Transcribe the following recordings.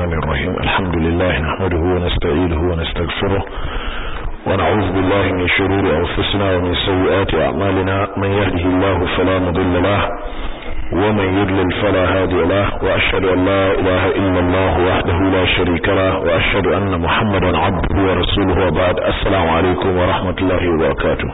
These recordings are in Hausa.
الرحمن الرحيم الحمد لله نحمده ونستعينه ونستغفره ونعوذ بالله من شرور أنفسنا ومن سيئات أعمالنا من يهده الله فلا مضل له ومن يضلل فلا هادي له وأشهد أن لا إله إلا الله وحده لا شريك له وأشهد أن محمدا عبده ورسوله وبعد السلام عليكم ورحمة الله وبركاته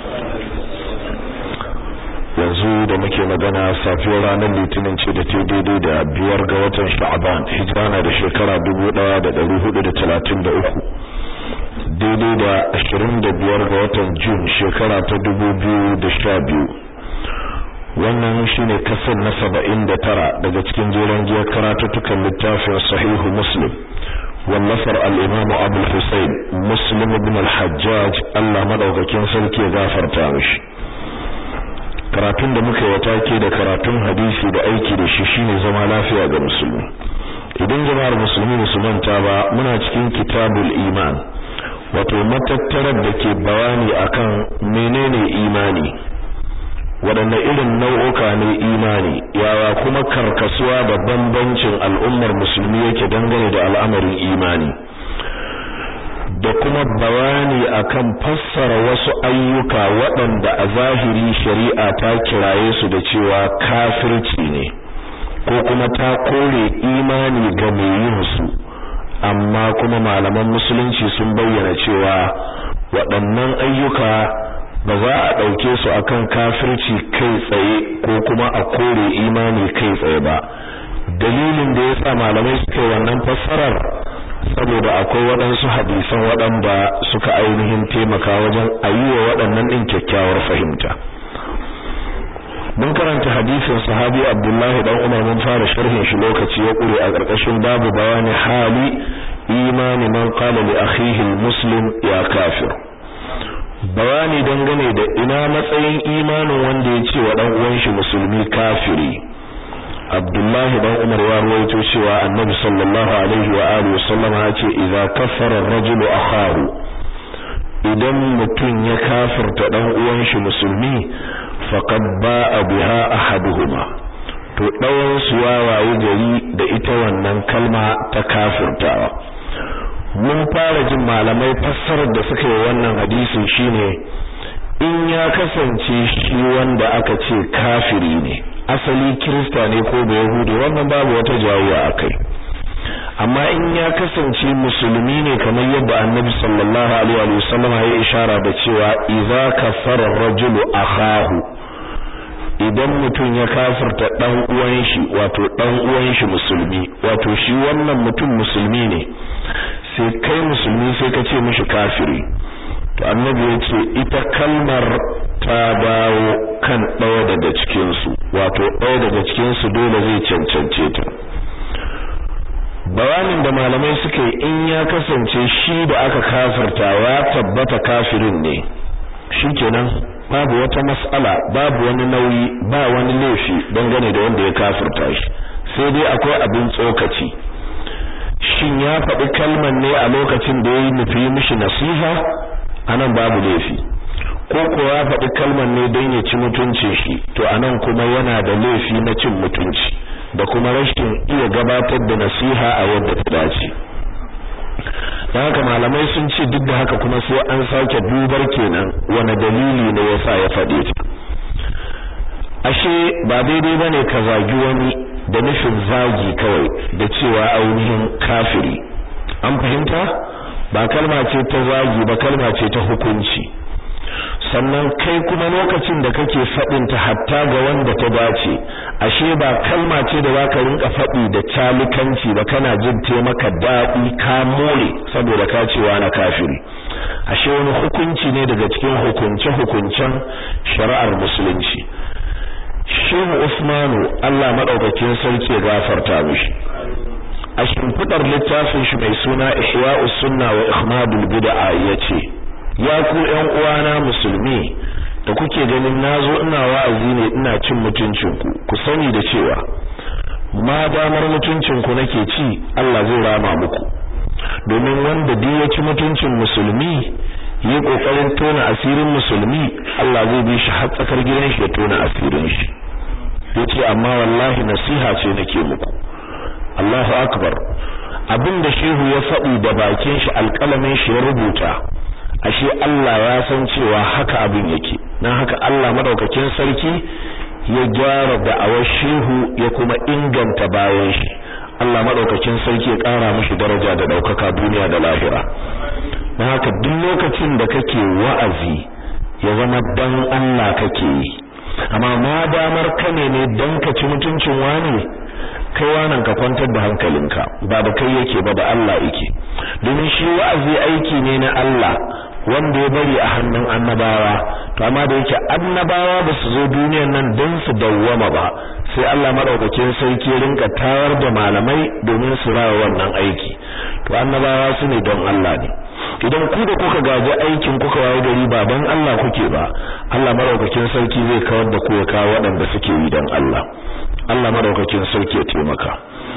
yanzu da muke magana safiyar ranar litinin ce da ta daidai da biyar ga watan sha'aban hijira na da shekara dubu ɗaya da ɗari hudu da talatin da uku daidai da ashirin da biyar ga watan jun shekara ta dubu biyu da sha biyu wannan shine kasar na saba'in da tara daga cikin jeren giyar karatuttukan littafin sahihu muslim wallafar al'imamu abul hussein muslim ibn al-hajjaj allah madaukakin sarki ya gafarta mishi karatun da muka yi take da karatun hadisi da aiki da shi shine zama lafiya ga musulmi idan jama'ar musulmi musulman ta ba muna cikin kitabul iman wato matattarar da ke bayani akan menene imani waɗanne irin nau'uka ne imani yawa kuma karkasuwa da bambancin al'ummar musulmi yake dangane da al'amarin imani da kuma bayani akan fassara wasu ayyuka waɗanda a zahiri shari'a ta kiraye su da cewa kafirci ne ko kuma ta kore imani ga mai yin su amma kuma malaman musulunci sun bayyana cewa waɗannan ayyuka ba za a ɗauke su akan kafirci kai tsaye ko kuma a kore imani kai tsaye ba dalilin da yasa malamai suka yi wannan fassarar saboda akwai waɗansu hadisan waɗanda suka ainihin taimaka wajen ayyuwa waɗannan ɗin kyakkyawar fahimta mun karanta hadisin sahabi abdullahi dan umar mun fara sharhin shi lokaci ya ƙure a ƙarƙashin babu bayani hali imani man qala li akhihi muslim ya kafir bayani dangane da ina matsayin imanin wanda ya ce wa dan uwan shi musulmi kafiri Abdullahi dan Umar ya rawaito cewa Annabi sallallahu alaihi wa alihi wasallam ya ce idza kaffara ar-rajulu akhahu idan mutum ya kafirta dan uwan shi musulmi faqad ba'a biha ahaduhuma to dawan su wawaye gari da ita wannan kalma ta kafirtawa mun fara jin malamai fassarar da suka yi wannan hadisin shine in ya kasance shi wanda aka ce kafiri ne asali kirista ne ko da yahudi wannan babu wata jawuwa akai amma in ya kasance musulmi ne kamar yadda annabi sallallahu alaihi wa sallam ya ishara da cewa idza kafara rajulu akhahu idan mutum ya kafirta dan uwan shi wato dan uwan shi musulmi wato shi wannan mutum musulmi ne sai kai musulmi sai ka ce mishi kafiri to annabi ya ce ita kalmar ta dawo kan ɗaya daga cikinsu wato ɗaya daga cikinsu dole zai cancance ta bayanin da malamai suka yi in ya kasance shi da aka kafirta ya tabbata kafirin ne shikenan babu wata mas'ala babu wani nauyi ba wani laifi dangane da wanda ya kafirta shi sai dai akwai abin tsokaci shin ya faɗi kalman ne a lokacin da ya yi nufi mishi nasiha anan babu laifi ko ko ya faɗi kalmar ne don ya ci mutuncin shi to anan kuma yana da laifi na cin mutunci da kuma rashin iya gabatar da nasiha a yadda ta dace don haka malamai sun ce duk da haka kuma sai an sake dubar kenan wani dalili ne yasa ya faɗe ta ashe ba daidai bane ka zagi wani da nufin zagi kawai da cewa ainihin kafiri an fahimta ba kalma ce ta zagi ba kalma ce ta hukunci sannan kai kuma lokacin da kake faɗin ta hatta ga wanda ta dace ashe ba kalma ce da zaka rinka faɗi da talikanci ba kana jin te maka daɗi ka more saboda ka cewa na kafiri ashe wani hukunci ne daga cikin hukunce hukuncen shari'ar musulunci Shehu Usmanu Allah madaukakin sarki ya gafarta mishi a shimfidar littafin shi mai suna Ihya'us Sunna wa Ihmadul Bid'a yace ya ku ƴan uwana musulmi da kuke ganin nazo ina wa'azi ne ina cin mutuncin ku ku sani da cewa ma damar mutuncin ku nake ci Allah zai rama muku domin wanda duk ya ci mutuncin musulmi yi kokarin tona asirin musulmi Allah zai bi shi har tsakar gidan shi ya tona asirin shi yace amma wallahi nasiha ce nake muku Allahu akbar abin da shehu ya faɗi da bakin shi alƙalamin shi ya rubuta ashe Allah ya san cewa haka abin yake dan haka Allah madaukakin sarki ya gyara da'awar shehu ya kuma inganta bayan shi Allah madaukakin sarki ya ƙara mishi daraja da ɗaukaka duniya da lahira dan haka duk lokacin da kake wa'azi ya zama dan Allah kake yi amma ma damar ka ne ne dan ka ci mutuncin wani kai wannan ka kwantar da hankalinka ba da kai yake ba da Allah yake domin shi wa'azi aiki ne na Allah wanda ya bari a hannun annabawa to amma da yake annabawa ba su zo duniyar nan don su dawwama ba sai Allah madaukakin sarki ya rinka tayar da malamai domin su rawa wannan aiki to annabawa su ne don Allah ne idan ku da kuka gaji aikin kuka waye gari ba don Allah kuke ba Allah madaukakin sarki zai kawar da ku ya kawo waɗanda suke yi don Allah Allah madaukakin sarki ya taimaka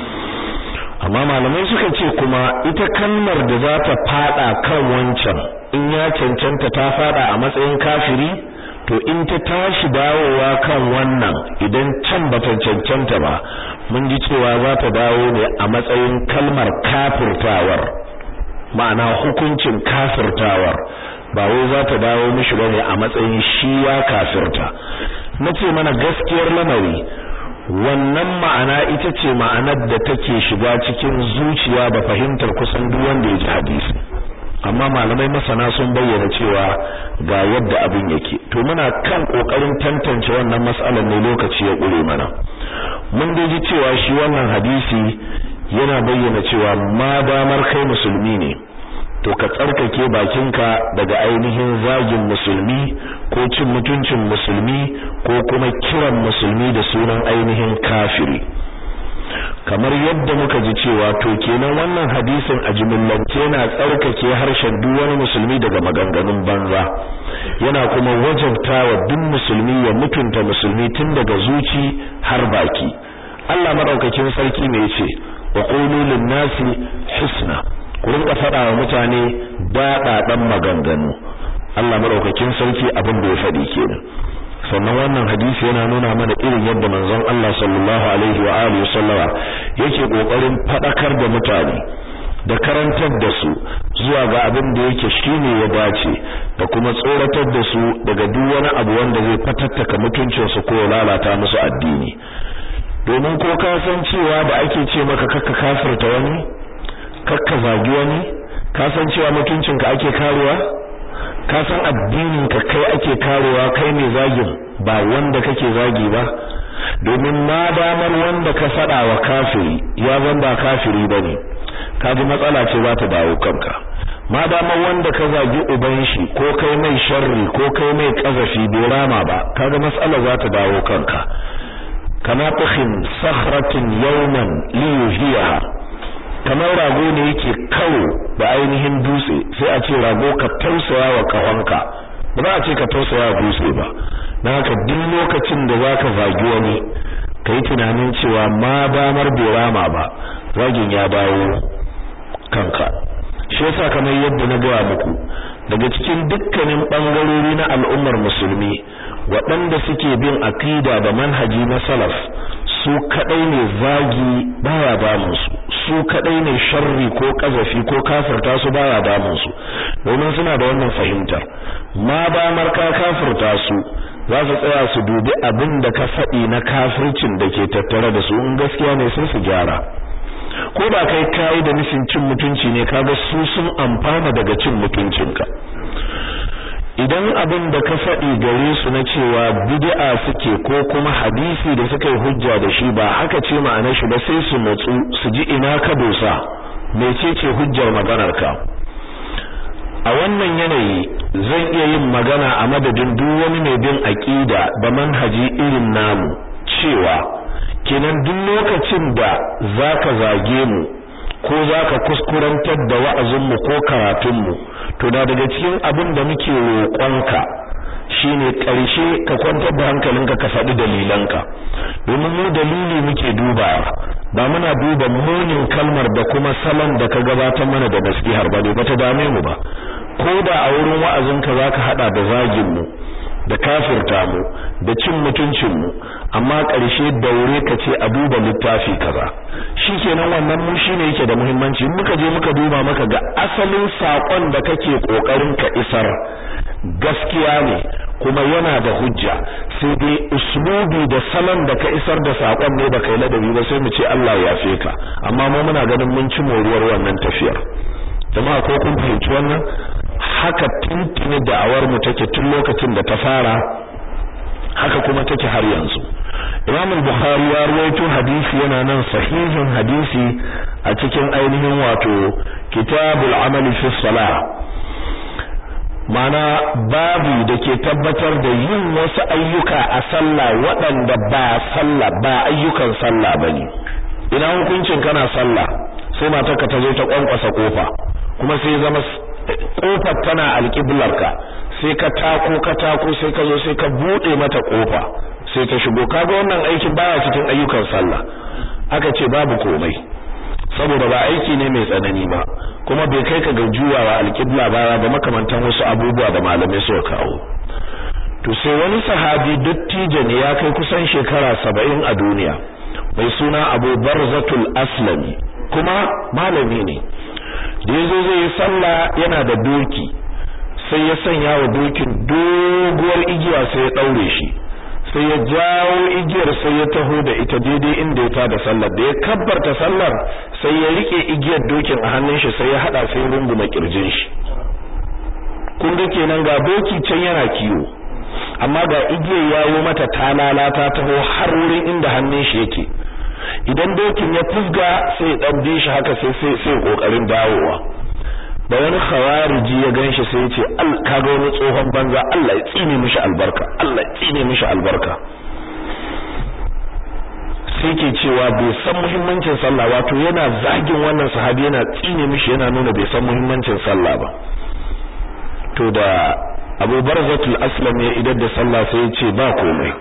amma malamai suka ce kuma ita kalmar da za ta fada kan wancan in ya cancanta ta fada a matsayin kafiri to in ta tashi dawowa kan wannan idan can bata cancanta ba mun ji cewa za ta dawo ne a matsayin kalmar kafirtawar ma'ana hukuncin kafirtawar ba wai za ta dawo mishi bane a matsayin shi ya kafirta nace mana gaskiyar lamari wannan ma'ana ita ce ma'anar da take shiga cikin zuciya da fahimtar kusan duk wanda ya ji hadisi amma malamai masana sun bayyana cewa ga yadda abin yake to muna kan kokarin tantance wannan mas'alar ne lokaci ya kure mana mun dai ji cewa shi wannan hadisi yana bayyana cewa ma damar kai musulmi ne to ka tsarkake bakinka daga ainihin zagin musulmi ko cin mutuncin musulmi ko kuma kiran musulmi da sunan ainihin kafiri kamar yadda muka ji cewa to kenan wannan hadisin a jimillance yana tsarkake harshen duk wani musulmi daga maganganun banza yana kuma wajabtawa duk musulmi ya mutunta musulmi tun daga zuci har baki Allah madaukakin sarki ne yace wa qulu lin-nasi husna ku rinka faɗa wa mutane daɗaɗan maganganu Allah madaukakin sarki abin da ya faɗi kenan sannan wannan hadisi yana nuna mana irin yadda manzon Allah sallallahu alaihi wa alihi sallama yake kokarin fadakar da mutane da karantar da su zuwa ga abin da yake shine ya dace da kuma tsoratar da su daga duk wani abu wanda zai fatattaka mutuncin su ko lalata musu addini domin ko ka san cewa da ake ce maka kakka kafirta wani kakka zagi wani ka san cewa mutuncinka ake karuwa ka san addinin ka kai ake karewa kai ne zagin ba wanda kake zagi ba domin ma damar wanda ka fada wa kafiri ya zan ba kafiri bane kaji matsala ce za ta dawo kanka ma damar wanda ka zagi uban shi ko kai mai sharri ko kai mai kazafi bai rama ba kaga matsala za ta dawo kanka kama tukhin sakhratin yawman liyuhiyaha kamar rago ne yake kawo da ainihin dutse sai a ce rago ka tausaya wa kahonka ba za a ce ka tausaya wa dutse ba na haka duk lokacin da za ka zagi wani ka yi tunanin cewa ma damar bai rama ba zagin ya dawo kanka shi yasa kamar yadda na gaya muku daga cikin dukkanin bangarori na al'ummar musulmi waɗanda suke bin akida da manhaji na salaf su kadai ne zagi baya damun su su kadai ne sharri ko kazafi ko kafirta su baya damun su domin suna da wannan fahimtar ma ba marka kafirta su za su tsaya su dubi abin da ka faɗi na kafircin da ke tattare da su in gaskiya ne sai su gyara ko da kai kai da nufin cin mutunci ne kaga su sun amfana daga cin mutuncinka idan abin da ka faɗi gare su na cewa bid'a suke ko kuma hadisi da suka yi hujja da shi ba haka ce ma'anar shi ba sai su matsu su ji ina ka dosa mecece hujjar maganar ka a wannan yanayi zan iya yin magana a madadin duk wani mai bin aqida da manhaji irin namu cewa kenan duk lokacin da zaka zage mu ko zaka kuskurantar da wa'azinmu ko karatunmu to da daga cikin abin da muke roƙonka shine ƙarshe ka kwantar da hankalinka ka faɗi dalilanka domin mu dalili muke dubawa ba muna duba munin kalmar da kuma salon da ka gabatar mana da nasihar ba ne bata dame mu ba ko da a wurin wa'azinka zaka hada da zagin mu da kafirta mu da cin mutuncin mu amma ƙarshe daure ka ce a duba littafi kaza shikenan wannan mu shine yake da muhimmanci muka je muka duba maka ga asalin sakon da kake kokarin ka isar gaskiya ne kuma yana da hujja sai dai uslubi da salon da ka isar da sakon ne da kai ladabi ba sai mu ce Allah ya yafe ka amma mu muna ganin mun ci moruwar wannan tafiyar jama'a ko kun fahimci wannan haka tuntuni da'awar mu take tun lokacin da ta fara haka kuma take har yanzu Imam al-Bukhari ya rawaito hadisi yana nan sahihin hadisi a cikin ainihin wato Kitabul Amal fi Salah mana babu da ke tabbatar da yin wasu ayyuka a sallah waɗanda ba sallah ba ayyukan sallah bane ina hukuncin kana sallah sai matarka ta zo ta kwankwasa kofa kuma sai zama kofar tana alƙiblarka sai ka tako ka tako sai ka zo sai ka bude mata kofa sai ta shigo kaga wannan aikin baya cikin ayyukan sallah aka ce babu komai saboda ba aiki ne mai tsanani ba kuma bai kai ka ga juyawa alƙibla baya ba makamantan wasu abubuwa da malamai suka kawo to sai wani sahabi dattijo ne ya kai kusan shekara saba'in a duniya mai suna Abu Barzatul Aslami kuma malami ne da yazo zai yi sallah yana da doki sai ya sanya wa dokin doguwar igiya sai ya daure shi sai ya jawo igiyar sai ya taho da ita daidai inda ya tada sallar da ya kabbarta sallar sai ya rike igiyar dokin a hannun shi sai ya hada sai runguma kirjin shi kun ga kenan ga doki can yana kiwo amma ga igiyar yawo mata talala ta taho har wurin inda hannun shi yake idan dokin ya fusga sai dan bi shi haka sai sai sai kokarin dawowa da wani khawariji ya ganshi sai ya ce al kaga wani tsohon banza Allah ya tsine mishi albarka Allah ya tsine mishi albarka sai ke cewa bai san muhimmancin sallah wato yana zagin wannan sahabi yana tsine mishi yana nuna bai san muhimmancin sallah ba to da Abu Barzatul Aslam ya idar da sallah sai ya ce ba komai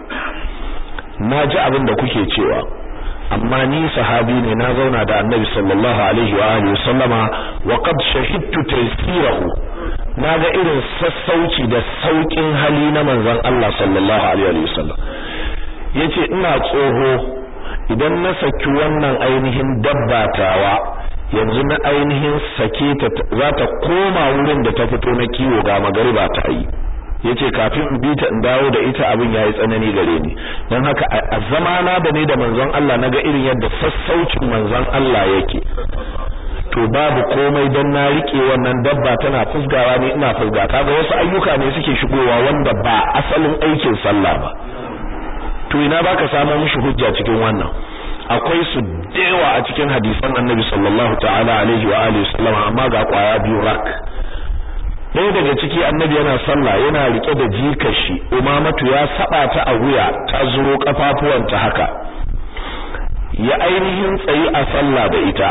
na ji abin da kuke cewa amma ni sahabi ne na zauna da annabi sallallahu alaihi wa alihi sallama wa qad shahidtu taysirahu naga irin sassauci da saukin hali na manzon Allah sallallahu alaihi wa sallam yace ina tsoho idan na saki wannan ainihin dabbatawa yanzu na ainihin sake ta za ta koma wurin da ta fito na kiwo ga magariba ta yi yace kafin in bi ta in dawo da ita abin yayi tsanani gare ni dan haka a zamana da ne da manzon Allah naga irin yadda sassaucin manzon Allah yake to babu komai dan na rike wannan dabba tana fusgawa ne ina fusga kaga wasu ayyuka ne suke shigowa wanda ba asalin aikin sallah ba to ina baka samu mishi hujja cikin wannan akwai su dewa a cikin hadisan Annabi sallallahu ta'ala alaihi wa alihi wasallam amma ga kwaya biyu rak ɗaya daga ciki annabi yana sallah yana rike da jikashi umamatu ya saba ta a wuya ta zuro kafafuwanta haka ya ainihin tsayi a sallah da ita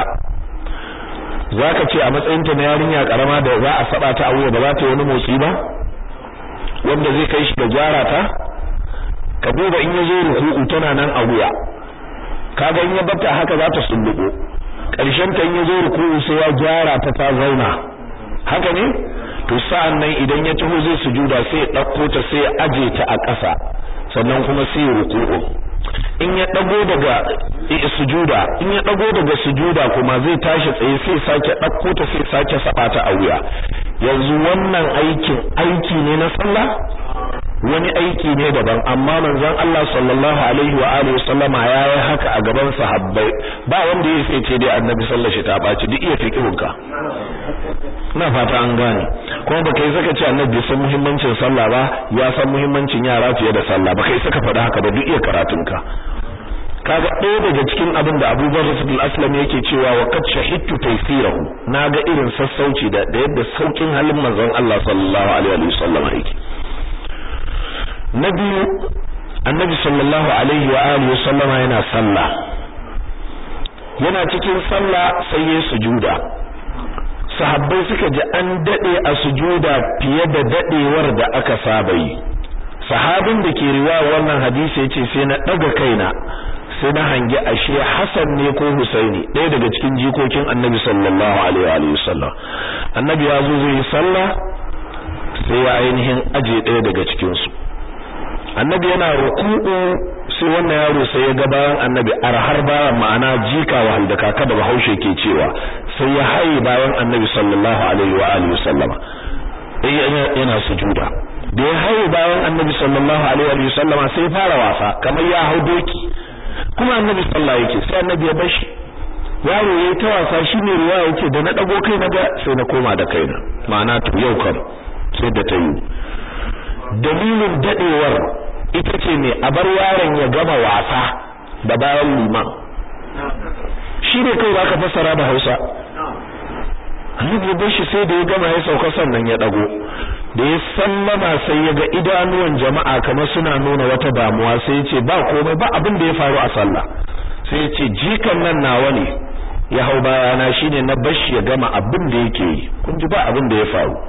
zaka ce a matsayinta na yarinya karama da za a saba ta a wuya ba za ta yi wani motsi ba wanda zai kai shi da gyara ta ka duba in ya zo ruku'u tana nan a wuya kaga in ya bata haka za ta sulluko ƙarshen ta in ya zo ruku'u sai ya gyara ta ta zauna haka ne to sa'an nan idan ya taho zai sujuda sai ya ɗauko ta sai ya aje ta a ƙasa sannan kuma sai ya ruku'u in ya ɗago daga sujuda in ya ɗago daga sujuda kuma zai tashi tsaye sai sake ɗauko ta sai sake saba ta a wuya yanzu wannan aikin aiki ne na sallah wani aiki ne daban amma manzon Allah sallallahu alaihi wa alihi sallama yayi haka a gaban sahabbai ba wanda ya sai ce dai annabi sallallahu alaihi ta baci duk iya fiqhunka ina fata an gane kuma baka yi saka ce annabi bai san muhimmancin sallah ba ya san muhimmancin yara fiye da sallah baka yi saka faɗa haka ba duk iya karatunka kaga ɗaya daga cikin abin da Abu Bakar al-Aslam yake cewa wa qad shahidtu taysirahu naga irin sassauci da da yadda saukin halin manzon Allah sallallahu alaihi wa sallam yake na biyu annabi sallallahu alaihi wa alihi sallama yana sallah yana cikin sallah sai ya sujuda sahabbai suka ji an dade a sujuda fiye da dadewar da aka saba yi sahabin da ke riwaya wannan hadisi yace sai na daga kaina sai na hangi ashe Hassan ne ko Husaini ɗaya daga cikin jikokin Annabi sallallahu alaihi wa sallam Annabi ya zo zai yi sallah sai ya ainihin aje ɗaya daga cikin su Annabi yana ruku'u sai wannan yaro sai ya ga bayan annabi arhar bayan ma'ana jika wa da kaka da bahaushe ke cewa sai ya haye bayan annabi sallallahu alaihi wa alihi wasallama yana sujuda da ya haye bayan annabi sallallahu alaihi wa sallama sai fara wasa kamar ya hau doki kuma annabi sallallahu yake sai annabi ya bashi yaro yayi ta wasa shine ruwa yake da na dago kai naga sai na koma da kaina ma'ana to yau kam sai da ta yi dalilin dadewar ita ce ne a bar yaron ya gama wasa da bayan liman shi ne kai baka fassara da Hausa Annabi ya shi sai da ya gama ya sauka sannan ya dago da ya sallama sai ya ga idanuwan jama'a kamar suna nuna wata damuwa sai ya ce ba komai ba abin da ya faru a sallah sai ya ce jikan nan nawa ne ya hau bayana shine na bashi ya gama abin da yake yi kun ji ba abin da ya faru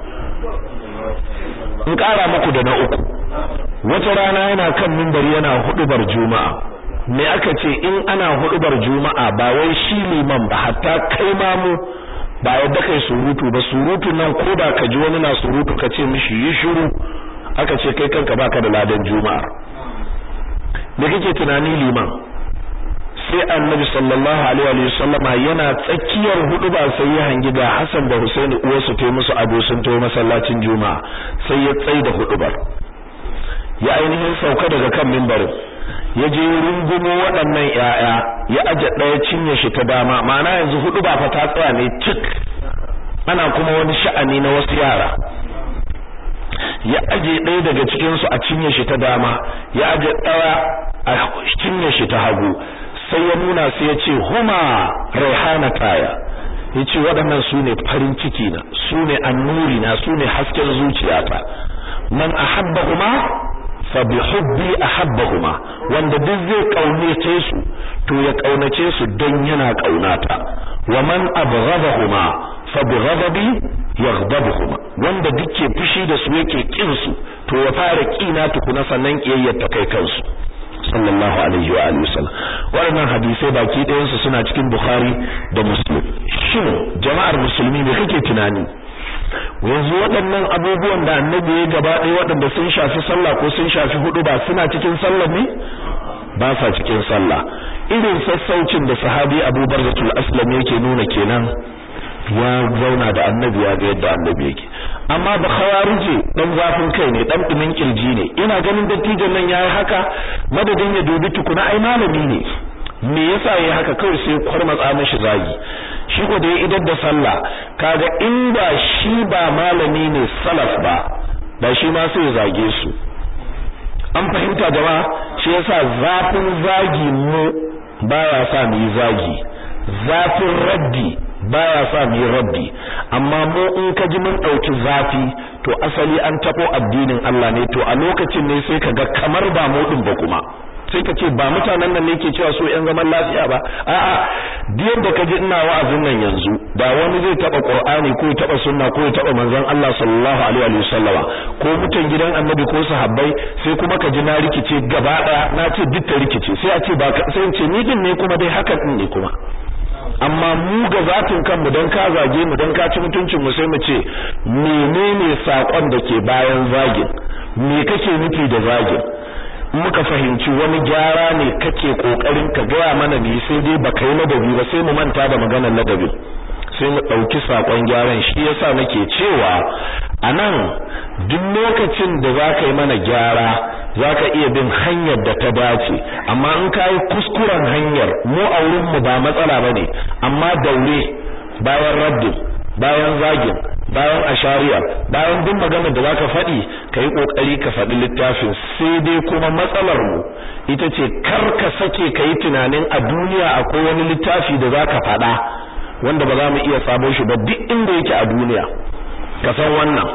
in ƙara muku da na uku wata rana yana kan mimbari yana hudubar juma'a me aka ce in ana hudubar juma'a ba wai shi liman ba hatta kai mamu ba yadda kai surutu ba surutu nan ko da ka ji wani na surutu ka ce mishi yi shiru aka ce kai kanka baka da ladan juma'ar me kake tunani liman sai annabi sallallahu alaihi wa sallama yana tsakiyar hudu ba sai ya hangi ga Hassan da Husaini uwarsu ta musu ado sun tawo masallacin juma'a sai ya tsai da hudubar ya ainihin sauka daga kan mimbarin ya je rungumo waɗannan ƴaƴa ya aje ɗaya cinye shi ta dama ma'ana yanzu hudu ba fa ta tsaya ne cik ana kuma wani sha'ani na wasu yara ya aje ɗaya daga cikin su a cinye shi ta dama ya aje ɗaya a cinye shi ta hagu sai ya nuna sai ya ce huma raihana taya ya ce waɗannan su ne farin ciki na su ne annuri na su ne hasken zuciyata man ahabbahuma fa bi hubbi ahabbahuma wanda duk zai kaunace su to ya kaunace su don yana kaunata wa man abghadahuma fa bi ghadabi yaghdabuhuma wanda duk ke fushi da su yake kin su to ya fara kina tukuna sannan kiyayyar ta kai kansu sallallahu alaihi wa alihi wasallam waɗannan hadisai baki ɗayan su suna cikin Bukhari da Muslim shin jama'ar musulmi me kake tunani yanzu waɗannan abubuwan da annabi ya gaba ɗaya waɗanda sun shafi sallah ko sun shafi hudu ba suna cikin sallah ne ba sa cikin sallah irin sassaucin da sahabi Abu Barzatul Aslam yake nuna kenan ya zauna da annabi ya ga yadda annabi yake amma ba khawarije dan zafin kai ne dan dumin kirji ne ina ganin dattijan nan yayi haka madadin ya dubi tukuna ai malami ne me yasa yayi haka kawai sai kwarmatsa mishi zagi shi ko da ya idar da sallah kaga inda shi ba malami ne salaf ba da shi ma sai zage su an fahimta jama'a shi yasa zafin zagi mu baya sa mu yi zagi zafin raddi baya sa mu yi raddi amma mu in ka ji mun dauki zafi to asali an tabo addinin Allah ne to a lokacin ne sai kaga kamar ba mu din ba kuma sai ka ce ba mutanen nan ne ke cewa so yan zaman lafiya ba a'a diyar da kaji ina wa'azin nan yanzu da wani zai taba qur'ani ko taba sunna ko ya taba manzon Allah sallallahu alaihi wa sallama ko mutan gidan annabi ko sahabbai sai kuma ka ji na rikice gaba daya na ce duk ta rikice sai a ce ba sai in ce ni din ne kuma dai hakan din ne kuma amma mu ga zatin kanmu dan ka zage mu dan ka ci mutuncin mu sai mu ce menene sakon da ke bayan zagin me kake nufi da zagin muka fahimci wani gyara ne kake kokarin ka gaya mana ne sai dai baka yi ladabi ba sai mu manta da maganar ladabi sai mu dauki sakon gyaran shi yasa nake cewa anan duk lokacin da zaka yi mana gyara zaka iya bin hanyar da ta dace amma in kai kuskuren hanyar mu a wurin mu ba matsala bane amma daure bayan raddin bayan zagin bayan ashariya bayan duk maganar da zaka faɗi kai kokari ka faɗi littafin sai dai kuma matsalar mu ita ce kar ka sake kai tunanin a duniya akwai wani littafi da zaka faɗa wanda ba za mu iya samo shi ba duk inda yake a duniya ka san wannan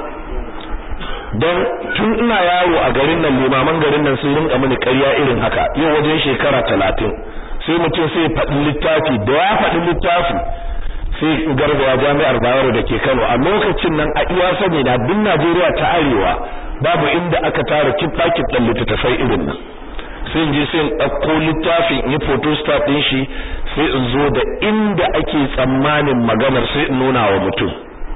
don tun ina yaro a garin nan limaman garin nan sun rinka mini ƙarya irin haka yau wajen shekara talatin sai mutum sai faɗi littafi da ya faɗi littafi sai gargawa jami'ar Bayero da ke Kano a lokacin nan a iya sani na duk Najeriya ta arewa babu inda aka tara kitta kittan littattafai irin nan sai in je sai in ɗauko littafin in yi photostat ɗin shi sai in zo da inda ake tsammanin maganar sai in nuna wa mutum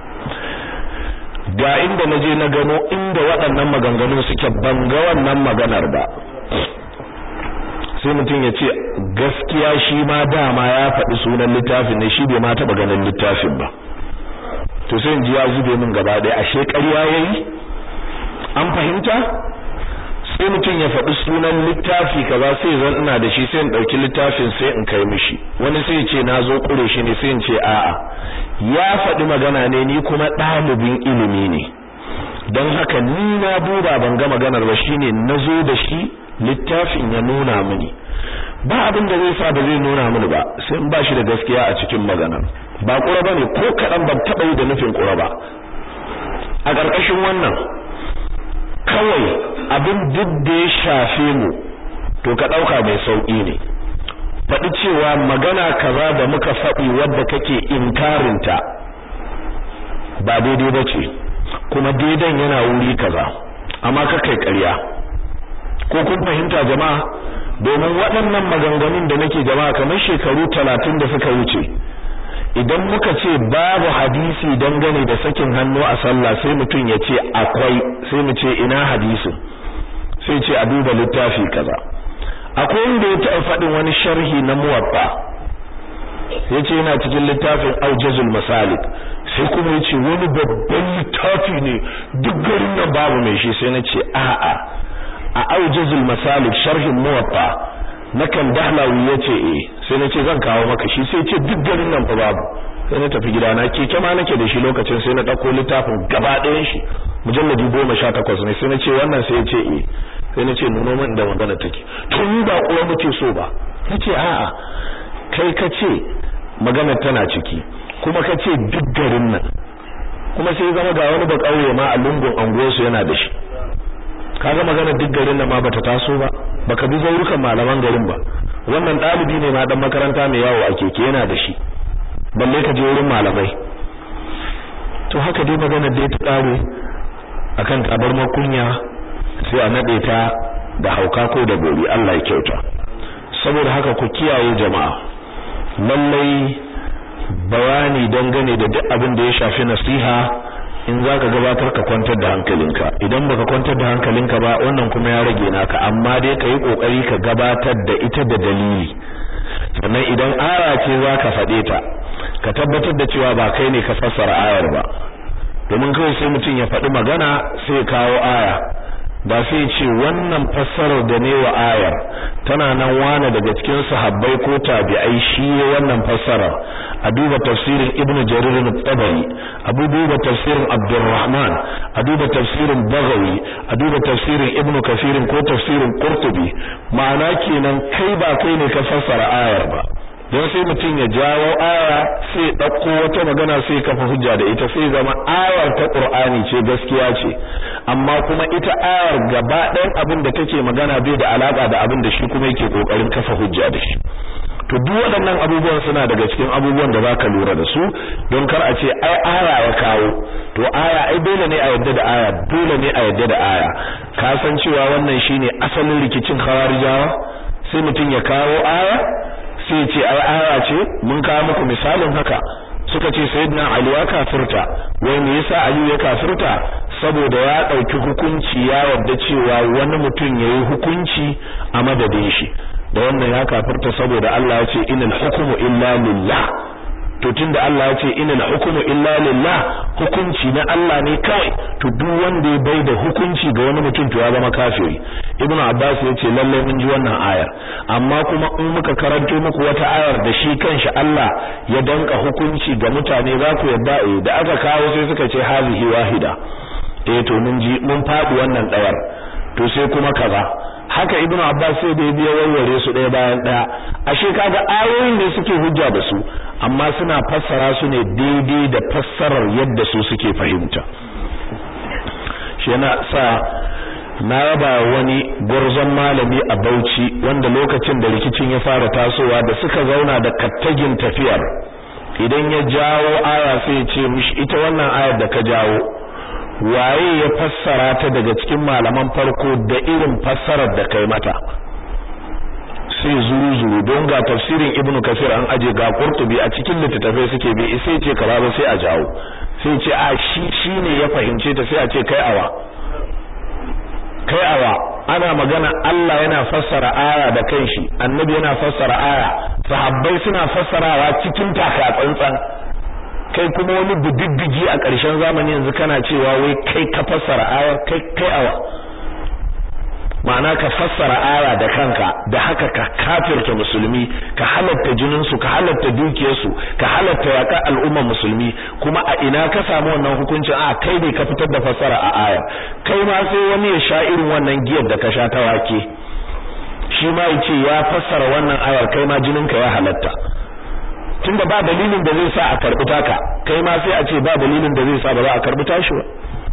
ga inda na je na gano inda waɗannan maganganu suke ban ga wannan maganar ba sai mutum ya ce gaskiya shi ma dama ya faɗi sunan littafin ne shi bai ma taɓa ganin littafin ba to sai in ji ya zube min gaba ɗaya ashe ƙarya yayi an fahimta sai mutum ya faɗi sunan littafi kaza sai zan ina da shi sai in ɗauki littafin sai in kai mishi wani sai ce na zo ƙure shi ne sai in ce a'a ya faɗi magana ne ni kuma ɗalibin ilimi ne don haka ni na duba ban ga maganar ba shine na zo da shi littafin ya nuna mini ba abin da zai sa ba zai nuna mini ba sai in ba shi da gaskiya a cikin maganar ba ƙura ba ne ko kaɗan ban taɓa yi da nufin ƙura ba a ƙarƙashin wannan kawai abin duk da ya shafe mu to ka ɗauka mai sauƙi ne faɗi cewa magana kaza da muka faɗi wadda kake inkarinta ba daidai ba ce kuma daidan yana wuri kaza amma ka kai ƙarya ko kun fahimta jama'a domin waɗannan maganganun da nake jama'a kamar shekaru talatin da suka wuce idan muka ce babu hadisi dangane da sakin hannu a sallah sai mutum ya ce akwai sai mu ce ina hadisin sai ce a duba littafi kaza akwai wanda ya taɓa faɗin wani sharhi na muwatta ya ce yana cikin littafin aujazul masalik sai kuma ya ce wani babban littafi ne duk garin nan babu mai shi sai na ce a'a a aujazul masalik sharhin muwatta na kan dahlawi ya ce eh sai na ce zan kawo maka shi sai ce duk garin nan fa babu sai na tafi gidana keke ma nake da shi lokacin sai na ɗauko littafin gaba ɗayan shi mujalladi goma sha takwas ne sai na ce wannan sai ya ce eh sai na ce nuno min da magana take to ni ba kuwa muke so ba na ce a'a kai ka ce magana tana ciki kuma ka ce duk garin nan kuma sai zama ga wani ba ƙauye ma a lungun anguwarsu yana da shi kaga magana duk garin nan ma bata taso ba baka bi zaurukan malaman garin ba wannan dalibi ne ma dan makaranta mai yawo a keke yana da shi balle ka je wurin malamai to haka dai magana da ta kare akan kabar makunya sai a nade ta da hauka ko da gori Allah ya kyauta saboda haka ku kiyaye jama'a lallai bayani dangane da duk abin da ya shafi nasiha in za ka gabatar ka kwantar da hankalinka idan baka kwantar da hankalinka ba wannan kuma ya rage naka amma dai ka yi kokari ka gabatar da ita da dalili sannan idan aya ce za ka faɗe ta ka tabbatar da cewa ba kai ne ka fassara ayar ba domin kawai sai mutum ya faɗi magana sai kawo aya ba sai ce wannan fassarar da ne wa ayar tana nan wane daga cikin sahabbai ko tabi'ai shi wannan fassarar a duba tafsirin ibnu jarir al-tabari a duba tafsirin abdurrahman a duba tafsirin bagawi a duba tafsirin ibnu kafirin ko tafsirin qurtubi ma'ana kenan kai ba kai ne ka fassara ayar ba don sai mutum ya jawo aya sai ɗauko wata magana sai kafa hujja da ita sai zama ayar ta Qur'ani ce gaskiya ce amma kuma ita ayar gaba ɗayan abin da take magana bai da alaka da abin da shi kuma yake kokarin kafa hujja da shi to duk waɗannan abubuwan suna daga cikin abubuwan da zaka lura da su don kar a ce ai aya ya kawo to aya ai dole ne a yadda da aya dole ne a yadda da aya ka san cewa wannan shine asalin rikicin khawarijawa sai mutum ya kawo aya sai ce ai aya ce mun kawo muku misalin haka suka ce sayyidina ali ya kafirta wai me yasa ali ya kafirta saboda ya dauki hukunci ya yarda cewa wani mutum yayi hukunci a madadin shi da wannan ya kafirta saboda Allah ya ce inal hukmu illa lillah to tunda Allah ya ce inal hukmu illa lillah hukunci na Allah ne kawai to duk wanda ya bai da hukunci ga wani mutum to ya zama kafiri ibnu abbas ya ce lalle mun ji wannan ayar amma kuma in muka karanto muku wata ayar da shi kanshi Allah ya danka hukunci ga mutane za ku yadda eh da aka kawo sai suka ce hazihi wahida eh to mun ji mun fadi wannan dawar to sai kuma kaza haka ibnu abbas sai da ya biya warware su ɗaya bayan ɗaya ashe kaga ayoyin da suke hujja da su amma suna fassara su ne daidai da fassarar yadda su suke fahimta shi yana sa na raba wani gwarzon malami a Bauchi wanda lokacin da rikicin ya fara tasowa da suka zauna da kattagin tafiyar idan ya jawo aya sai ya ce mishi ita wannan ayar da ka jawo waye ya fassara ta daga cikin malaman farko da irin fassarar da kai mata sai zuru zuru don ga tafsirin ibnu kasir an aje ga qurtubi a cikin littattafai suke bi sai ce kaza ba sai a jawo sai ce a shi shine ya fahimce ta sai a ce kai awa kai awa ana magana Allah yana fassara aya da kanshi annabi yana fassara aya sahabbai suna fassarawa cikin taka tsantsan kai kuma wani bididdigi a ƙarshen zamani yanzu kana cewa wai kai ka fassara aya kai kai awa ma'ana ka fassara aya da kanka da haka ka kafirta musulmi ka halatta jininsu ka halatta dukiyarsu ka halatta yaƙa al'umma musulmi kuma a ina ka samu wannan hukuncin a kai ne ka fitar da fassara a aya kai ma sai wani ya sha irin wannan giyar da ka sha ta wake shi ma yace ya fassara wannan ayar kai ma jininka ya halatta tunda ba dalilin da zai sa a karbi taka kai ma sai a ce ba dalilin da zai sa ba za a karbi tashi ba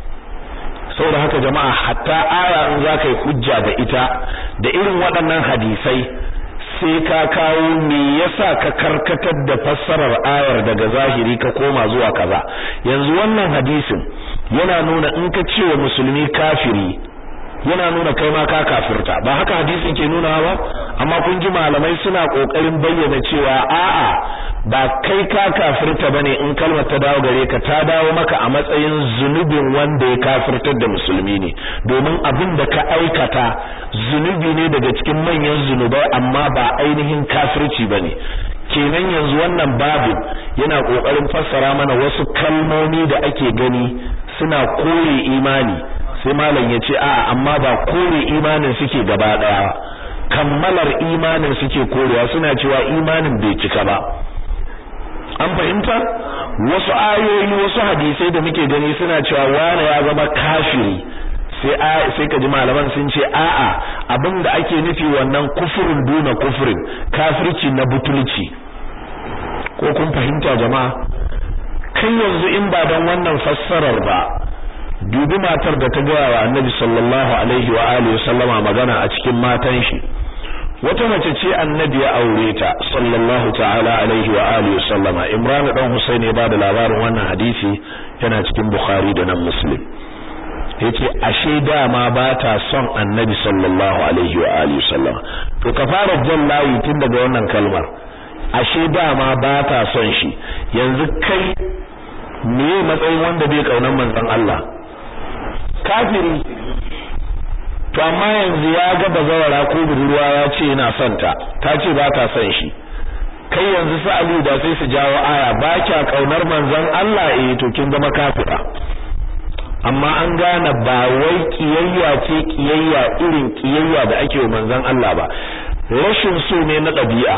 saboda haka jama'a hatta aya in za ka yi hujja da ita da irin waɗannan hadisai sai ka kawo me yasa ka karkatar da fassarar ayar daga zahiri ka koma zuwa kaza yanzu wannan hadisin yana nuna in ka ce wa musulmi kafiri yana nuna kai ma ka kafirta ba haka hadisin ke nuna ba amma kun ji malamai suna kokarin bayyana cewa a'a ba kai ka kafirta bane in kalmar ta dawo gare ka ta dawo maka a matsayin zunubin wanda ya kafirtar da musulmi ne domin abin da ka aikata zunubi ne daga cikin manyan zunubai amma ba ainihin kafirci bane kenan yanzu wannan babin yana kokarin fassara mana wasu kalmomi da ake gani suna kore imani sai malam ya ce a'a amma ba kore imanin suke gaba daya kammalar imanin suke korewa suna cewa imanin bai cika ba an fahimta wasu ayoyi wasu hadisai da muke gani suna cewa wani ya zama kafiri sai sai ka ji malaman sun ce a'a abinda ake nufi wannan kufurin duna kufurin kafirci na butulci ko kun fahimta jama'a kai yanzu in ba dan wannan fassarar ba dubi matar da ta gaya wa annabi sallallahu alaihi wa alihi sallama magana a cikin matan shi wata mace ce annabi ya aure ta sallallahu ta'ala alaihi wa alihi sallama imran dan husain ya bada labarin wannan hadisi yana cikin bukhari da nan muslim yace ashe dama ba ta son annabi sallallahu alaihi wa alihi sallama to ka fara jan layi tun daga wannan kalmar ashe dama ba ta son shi yanzu kai me matsayin wanda bai kaunar manzon Allah kafiri to amma yanzu ya ga bazawara ko budurwa ya ce yana son ta ta ce ba ta son shi kai yanzu su Aliyu da sai su jawo aya ba kya kaunar manzon Allah eh to kin zama kafira amma an gane ba wai kiyayya ce kiyayya irin kiyayya da ake wa manzon Allah ba rashin so ne na ɗabi'a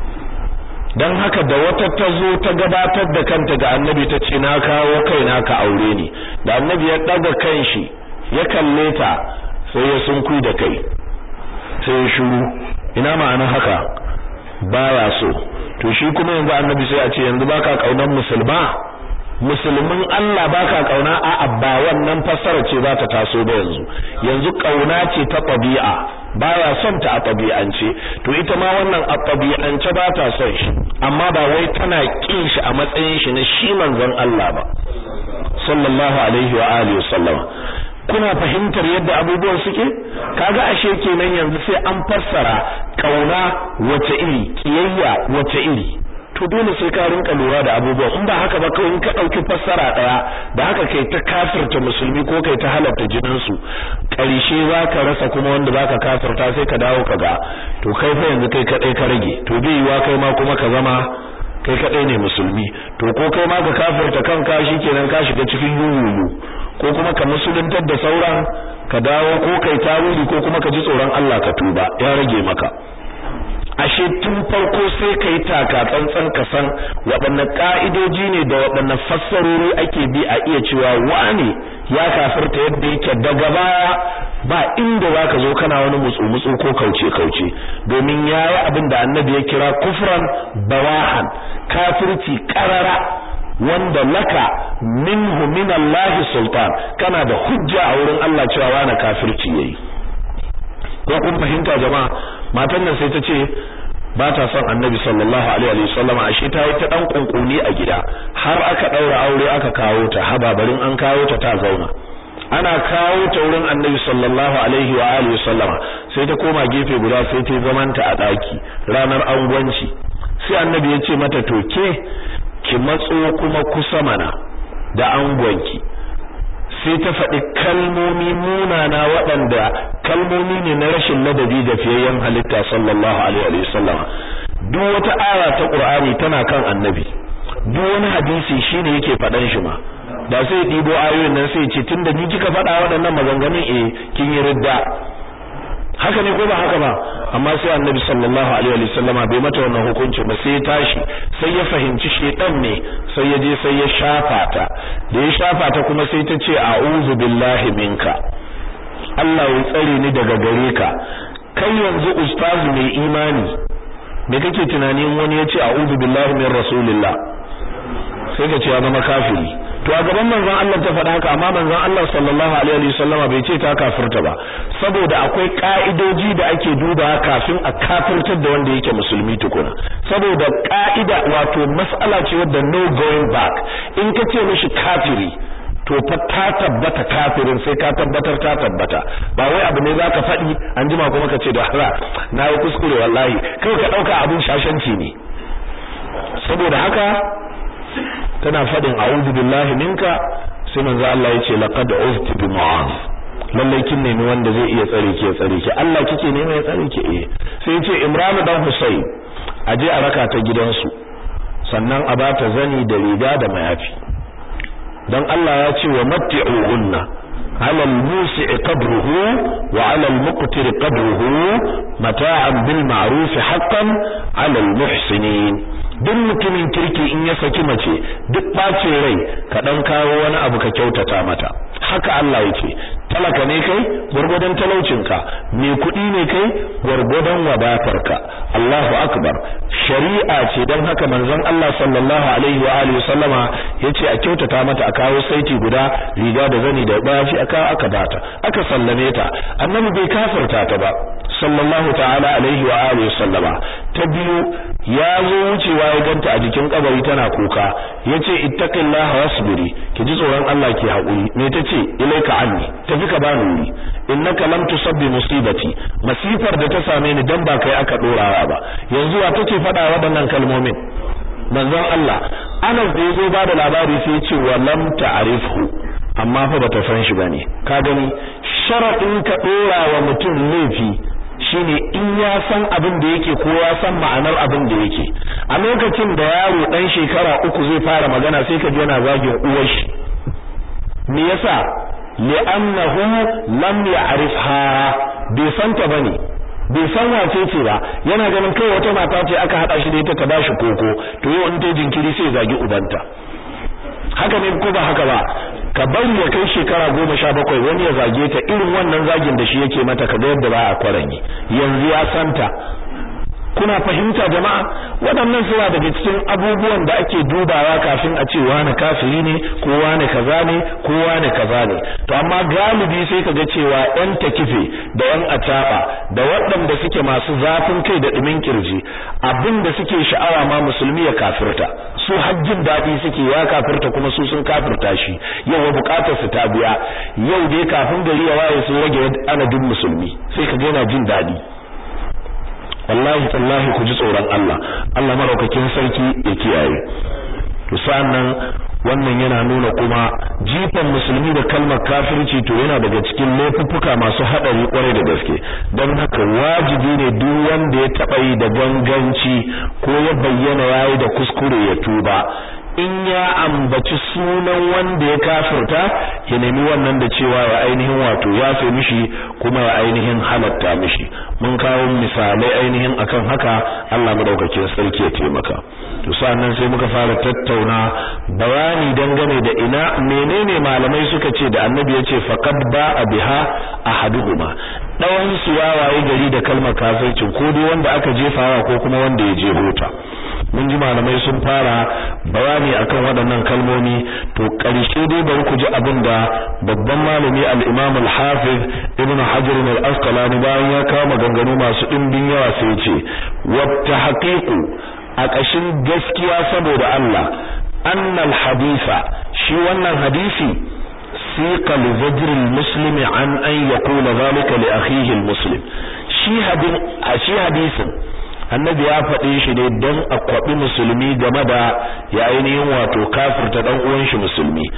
dan haka da wata ta zo ta gabatar da kanta ga annabi ta ce na kawo kaina ka aure ni da annabi ya daga kanshi ya kalle ta sai ya sunkuyi da kai sai ya shiru ina ma'ana haka baya so to shi kuma yanzu annabi sai a ce yanzu baka kaunan musulma musulmin Allah baka kauna a ba wannan fassara ce za ta taso ba yanzu yanzu kauna ce ta tabi'a baya son ta a tabi'ance to ita ma wannan a tabi'ance ba ta son shi amma ba wai tana kin shi a matsayin shi na shi manzon Allah ba sallallahu alaihi wa alihi wasallam kuna fahimtar yadda abubuwan suke kaga ashe kenan yanzu sai an fassara kauna wace iri kiyayya wace iri to dole sai ka rinka lura da abubuwan in ba haka ba kawai in ka dauki fassara daya da haka kai ta kafirta musulmi ko kai ta halatta jinin su karshe zaka rasa kuma wanda zaka kafirta sai ka dawo kaga to kai fa yanzu kai kadai ka rage to bai yiwa kai ma kuma ka zama kai kadai ne musulmi to ko kai ma ka kafirta kanka shikenan ka shiga cikin yuyuyu ko kuma ka musuluntar da sauran ka dawo ko kai tawili ko kuma ka ji tsoron Allah ka tuba ya rage maka ashe tun farko sai ka yi taka tsantsan ka san waɗanne ƙa'idoji ne da waɗanne fassarori ake bi a iya cewa wane ya kafirta yadda yake daga baya ba inda za ka zo kana wani mutsu-mutsu ko kauce-kauce domin ya yi abin da annabi ya kira kufran bawahan kafirci ƙarara wanda laka minhu min Allah sultan kana da hujja a wurin Allah cewa wani kafirci yayi ko kun fahimta jama'a matan nan sai ta ce ba ta son annabi sallallahu alaihi wa sallam ashe ta yi ta dan kunkuni a gida har aka daura aure aka kawo ta hababarin an kawo ta ta zauna ana kawo ta wurin annabi sallallahu alaihi wa alihi wa sallama sai ta koma gefe guda sai ta zamanta a daki ranar angwanci sai annabi ya ce mata to ke ki matso kuma kusa mana da angwanki sai ta faɗi kalmomi munana waɗanda kalmomi ne na rashin ladabi ga fiyayyen halitta sallallahu alaihi wasallam duk wata aya ta Qur'ani tana kan annabi duk wani hadisi shine yake faɗan shi ma da sai ɗibo ayoyin nan sai ce tunda ni kika faɗa waɗannan maganganun eh kin yi ridda haka ne ko ba haka ba amma sai annabi sallallahu alaihi wasallama bai mata wannan hukunci ba sai ya tashi sai ya fahimci shedan ne sai ya je sai ya shafa ta da ya shafa ta kuma sai ta ce a'udhu billahi minka Allah ya tsare ni daga gare ka kai yanzu ustazu mai imani me kake tunanin wani ya ce a'udhu billahi min rasulillah sai ka ce ya zama kafiri to a gaban manzon Allah ta faɗa haka amma manzon Allah sallallahu alaihi wasallama bai ce ta kafirta ba saboda akwai ka'idoji da ake duba kafin a kafirtar da wanda yake musulmi tukuna saboda ka'ida wato mas'ala ce wadda no going back in ka ce mishi kafiri to fa ta tabbata kafirin sai ka tabbatar ta tabbata ba wai abu ne zaka faɗi an jima kuma ka ce da hala na yi kuskure wallahi kai ka ɗauka abin shashanci ne saboda haka tana fadin a'udhu billahi minka sai manzo Allah yace laqad uzti bi mu'az lalle kin nemi wanda zai iya tsare ki ya tsare ki Allah kike nema ya tsare ki eh sai yace Imran dan Husayn aje a raka ta gidansu sannan a bata zani da riga da mayafi dan Allah ya ce wa matti'uhunna على الموسع قدره وعلى المقتر قدره متاعا بالمعروف حقا على المحسنين duk mutumin kirki in ya saki mace duk ɓacin rai ka ɗan kawo wani abu ka kyautata mata haka Allah yake talaka ne kai gwargwadon talaucinka mai kuɗi ne kai gwargwadon wadatarka Allahu akbar shari'a ce don haka manzon Allah sallallahu alaihi wa alihi sallama yace a kyautata mata a kawo saiti guda riga da zani da bashi aka aka bata aka sallame ta annabi bai kafirta ta ba sallallahu ta'ala alaihi wa alihi sallama ta biyu ya zo wucewa ya ganta a jikin kabari tana kuka yace ittaqillaha wasbiri ki ji tsoron Allah ki haƙuri me tace ilaika anni tafi ka bani wuri innaka lam tusabbi musibati masifar da ta same ni dan ba kai aka dorawa ba yanzu wa take faɗa waɗannan kalmomin manzon Allah Anas da yazo ba da labari sai ya ce wa lam ta'rifhu amma fa bata san shi bane ka gani sharadin ka dora wa mutum laifi shine in ya san abin da yake ko ya san ma'anar abin da yake a lokacin da yaro dan shekara uku zai fara magana sai ka ji yana zagin uwar shi me yasa li'annahu lam ya'rifha bai san ta bane bai san wace ce ba yana ganin kai wata mata ce aka hada shi da ita ta bashi koko to yau in ta jinkiri sai zagi ubanta haka ne ko ba haka ba ka bari ya kai shekara goma sha bakwai wani ya zage ta irin wannan zagin da shi yake mata kaga yadda ba a kwaranye yanzu ya santa kuna fahimta jama'a waɗannan suna daga cikin abubuwan da ake dubawa kafin a ce wani kafiri ne ko wani kaza ne ko wani kaza ne to amma galibi sai kaga cewa ɗan takife da ɗan ataba da waɗanda suke masu zafin kai da ɗumin kirji abin da suke sha'awa ma musulmi ya kafirta su hajjin daɗi suke ya kafirta kuma su sun kafirta shi yau wa bukatar su ta biya yau dai kafin gari ya waye sun rage adadin musulmi sai ka ga yana jin daɗi wallahi tallahi ku ji tsoron Allah Allah maraukakin sarki ya kiyaye to sannan wannan yana nuna kuma jifan musulmi da kalmar kafirci to yana daga cikin laifuffuka masu hadari kwarai da gaske don haka wajibi ne duk wanda ya taba yi da ganganci ko ya bayyana yayi da kuskure ya tuba in ya ambaci sunan wanda ya kafirta ya nemi wannan da cewa ya ainihin wato ya fi mishi kuma ya ainihin halatta mishi mun kawo misalai ainihin akan haka Allah madaukakin sarki ya taimaka to sannan sai muka fara tattauna bayani dangane da ina menene malamai suka ce da annabi ya ce faqad ba'a biha ahaduhuma dawan su ya waye gari da kalmar kafircin ko dai wanda aka jefawa ko kuma wanda ya je hota mun ji malamai sun fara bayani akan waɗannan kalmomi to ƙarshe dai bari ku ji abin da babban malami al-Imam al-Hafiz Ibn Hajar al-Asqalani bayan ya kawo maganganu masu ɗimbin yawa sai ya ce wa tahqiqu a ƙashin gaskiya saboda Allah annal hadisa shi wannan hadisi siqa li zajr al-muslimi an an yaqula zalika li akhihi al-muslim shi hadin shi hadisin annabi ya faɗe shi ne don a kwaɓi musulmi game da ya ainihin wato kafirta ɗan uwan shi musulmi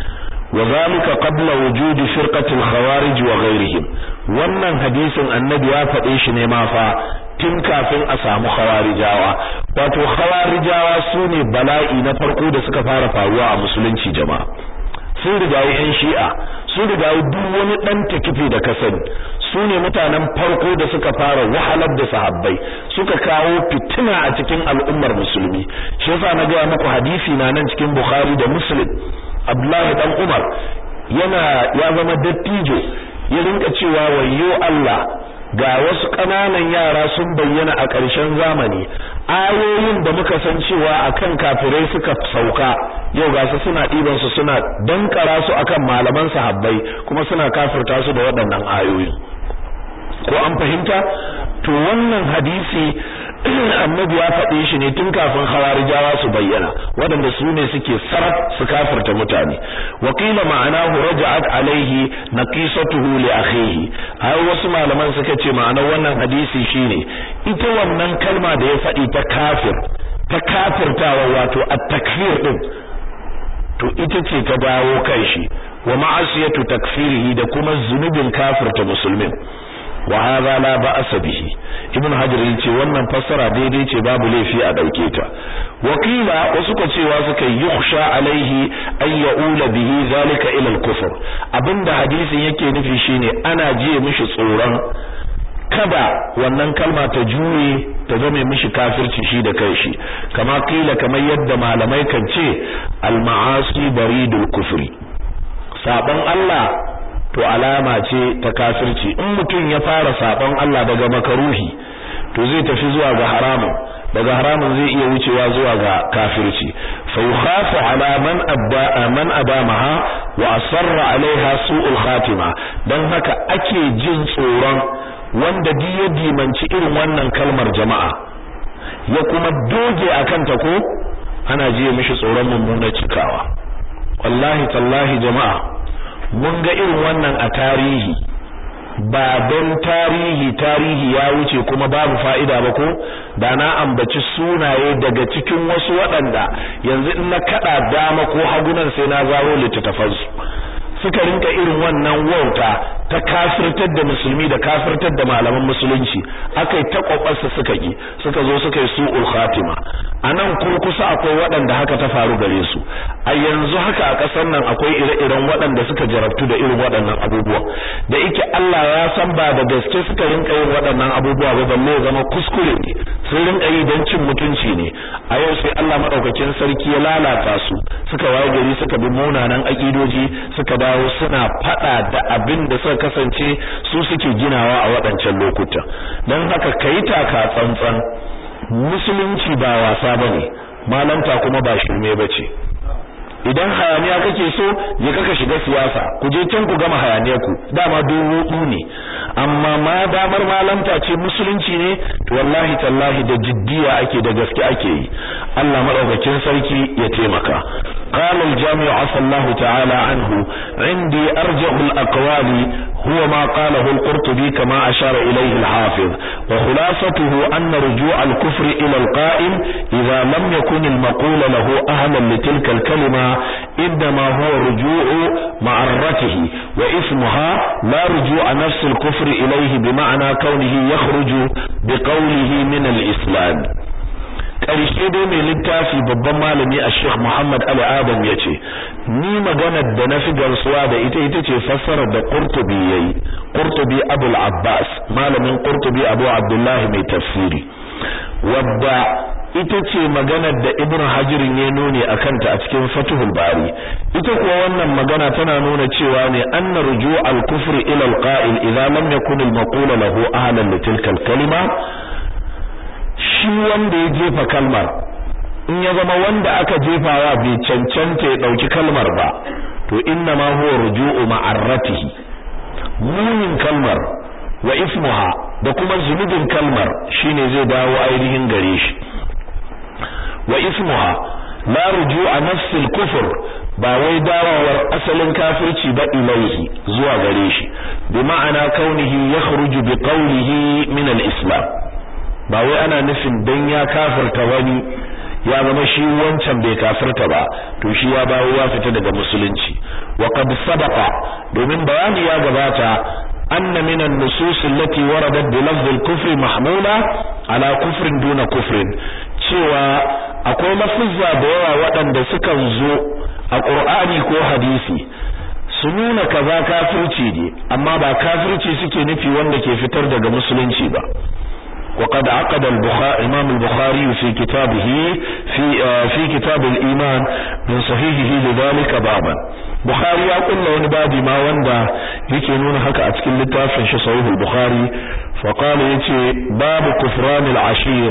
وذلك قبل وجود فرقة الخوارج وغيرهم wannan hadisin annabi ya faɗe shi ne ma fa tun kafin a samu khawarijawa wato khawarijawa su ne bala'i na farko da suka fara faruwa a musulunci jama'a sun rigayi yan shi'a sun rigayi duk wani dan takifi da kasani su ne mutanen farko da suka fara wahalar da sahabbai suka kawo fitina a cikin al'ummar musulmi shi yasa na gaya muku hadisi na nan cikin bukhari da muslim abdullahi dan umar yana ya zama dattijo ya rinka cewa wayyo Allah ga wasu ƙananan yara sun bayyana a ƙarshen zamani ayoyin da muka san cewa akan kafirai suka sauka yau ga su suna ɗiban su suna dankara su akan malaman sahabbai kuma suna kafirta su da waɗannan ayoyi ko an fahimta to wannan hadisi annabi ya faɗe shi ne tun kafin khawarijawa su bayyana waɗanda su ne suke saraf su kafirta mutane wakila ma'anahu raja'at alaihi naqisatuhu li akhihi ai wasu malaman suka ce ma'anar wannan hadisi shine ita wannan kalma da ya faɗi ta kafir ta kafirtawa wato at-takfir din to ita ce ta dawo kai shi wa ma'asiyatu takfirihi da kuma zunubin kafirta musulmin wa hadha la ba'sa bihi ibn hajar yace wannan fassara daidai ce babu laifi a dauke ta wakila wasu ko cewa suka yukhsha alaihi ay ya'ula bihi zalika ila al-kufr abinda hadisin yake nufi shine ana jiye mishi tsoron kada wannan kalma ta juye ta zame mishi kafirci shi da kai shi kama kila kamar yadda malamai kan ce al-ma'asi baridul kufri saban Allah to alama ce ta kafirci in mutum ya fara sabon Allah daga makaruhi to zai tafi zuwa ga haramun daga haramun zai iya wucewa zuwa ga kafirci fa yukhafu ala man abda man adamaha wa asarra alaiha su'ul khatima dan haka ake jin tsoron wanda duk ya dimanci irin wannan kalmar jama'a ya kuma doge akan ta ko ana jiye mishi tsoron mummunar cikawa wallahi tallahi jama'a mun ga irin wannan a tarihi ba don tarihi tarihi ya wuce kuma babu fa'ida ba ko da na ambaci sunaye daga cikin wasu waɗanda yanzu in na kada dama ko hagunan sai na zaro littattafansu suka rinka irin wannan wauta ta kafirtar da musulmi da kafirtar da malaman musulunci akai ta kokarsa suka ki suka zo suka yi su'ul khatima anan kurkusa akwai waɗanda haka ta faru gare su a yanzu haka a ƙasar nan akwai ire-iren waɗanda suka jarabtu da irin waɗannan abubuwa da yake Allah ya san ba da gaske suka rinka yin waɗannan abubuwa ba balle ya zama kuskure ne sun rinka yi don cin mutunci ne a yau sai Allah madaukakin sarki ya lalata su suka waye gari suka bi munanan akidoji suka dawo suna fada da abin da suka kasance su suke ginawa a waɗancan lokutan don haka kai taka tsantsan musulunci ba wasa bane malanta kuma ba shirme bace idan hayaniya kake so je kaka shiga siyasa ku je can ku gama hayaniyar ku dama dubu ne amma ma damar malanta ce musulunci ne to wallahi tallahi da jiddiya ake da gaske ake yi Allah madaukakin sarki ya taimaka قال الجامع عفى الله تعالى عنه عندي أرجح الأقوال هو ما قاله القرطبي كما أشار إليه الحافظ وخلاصته أن رجوع الكفر إلى القائل إذا لم يكن المقول له أهلا لتلك الكلمة إنما هو رجوع معرته وإثمها لا رجوع نفس الكفر إليه بمعنى كونه يخرج بقوله من الإسلام ƙarshe dai mai littafi babban malami a Sheikh Muhammad Ali Adam ya ce ni maganar da na fi gamsuwa da ita ita ce fassarar da Qurtubi yayi Qurtubi Abul Abbas malamin Qurtubi Abu Abdullah mai tafsiri wadda ita ce maganar da Ibn Hajar ya nuni akan ta a cikin Fathul Bari ita kuwa wannan magana tana nuna cewa ne anna ruju' al-kufr ila al-qa'il idza lam yakun al-maqul lahu ahlan li tilka al-kalima shi wanda ya jefa kalmar in ya zama wanda aka jefawa bai cancanta ya dauki kalmar ba to inna ma huwa ruju'u ma'arratihi munin kalmar wa ismuha da kuma zunubin kalmar shine zai dawo ainihin gare shi wa ismuha la ruju'a nafsil kufr ba wai dawowar asalin kafirci ba ilaihi zuwa gare shi bi ma'ana kaunihi yakhruju bi qawlihi min al-islam ba wai ana nufin dan ya kafirta wani ya zama shi wancan bai kafirta ba to shi ya bawo ya fita daga musulunci wa qad sabaqa domin bayani ya gabata anna min an-nusus allati waradat bi lafz al-kufr mahmula ala kufrin duna kufrin cewa akwai lafuzza da yawa waɗanda sukan zo a Qur'ani ko hadisi su nuna kaza kafirci ne amma ba kafirci suke nufi wanda ke fitar daga musulunci ba وقد عقد البخاري امام البخاري في كتابه في في كتاب الايمان من صحيحه لذلك بابا بخاري ya kulla wani babi ma wanda yake nuna haka a cikin littafin shi sahih al-bukhari fa qala yace babu kufran al-ashir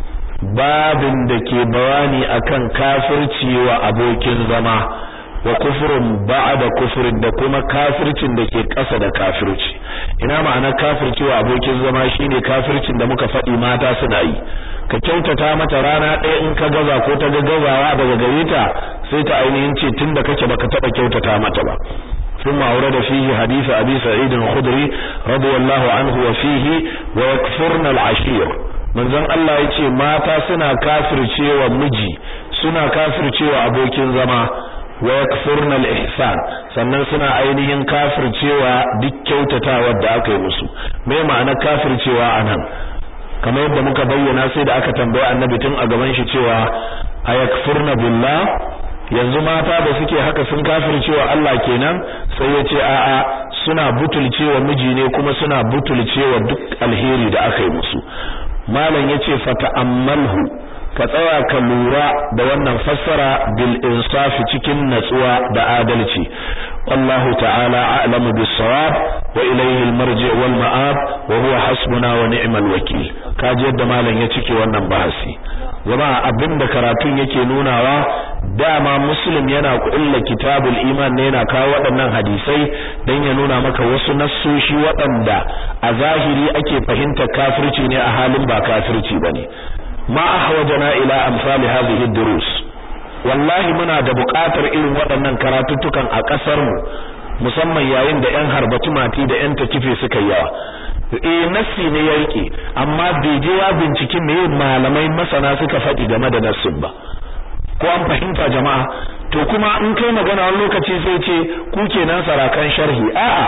babin da ke bayani akan kafirci wa abokin zama wa kufrun ba'da kufrin da kuma kafircin da ke ƙasa da kafirci ina ma'ana kafirci wa abokin zama shine kafircin da muka faɗi mata suna yi ka kyautata mata rana ɗaya in ka gaza ko ta ga gazawa daga gare ta sai ta ainihin ce tunda kake baka taɓa kyautata mata ba ثم أورد فيه حديث أبي سعيد الخدري رضي الله عنه وفيه ويكفرن العشير manzon Allah ya ce mata suna kafircewa miji suna kafircewa abokin zama wa yakfurna al-ihsan sannan suna ainihin kafircewa duk kyautatawa da aka yi musu me ma'ana kafircewa anan kamar yadda muka bayyana sai da aka tambaye annabi tun a gaban shi cewa ayakfurna billah yanzu mata da suke haka sun kafircewa Allah kenan sai ya ce a'a suna butulcewa miji ne kuma suna butulcewa duk alheri da aka yi musu malam yace fata'ammalhu ka tsaya ka lura da wannan fassara bil insafi cikin natsuwa da adalci wallahu ta'ala a'lamu bis sawab wa ilayhi al marji' wal ma'ab wa huwa hasbuna wa ni'mal wakil kaji yadda malam ya cike wannan bahasi jama'a abinda karatun yake nunawa dama muslim yana kulla kitabul iman ne yana kawo waɗannan hadisai dan ya nuna maka wasu nassoshi waɗanda a zahiri ake fahimta kafirci ne a halin ba kafirci bane ma ahwajana ila amsali hadhihi durus wallahi muna da buƙatar irin waɗannan karatuttukan a ƙasar mu musamman yayin da ƴan harbatu mati da ƴan takife suka yawa eh nassi ne ya rike amma bai je ya binciki me malamai masana suka faɗi game da nassin ba ko an fahimta jama'a to kuma in kai magana wani lokaci sai ce ku kenan sarakan sharhi a'a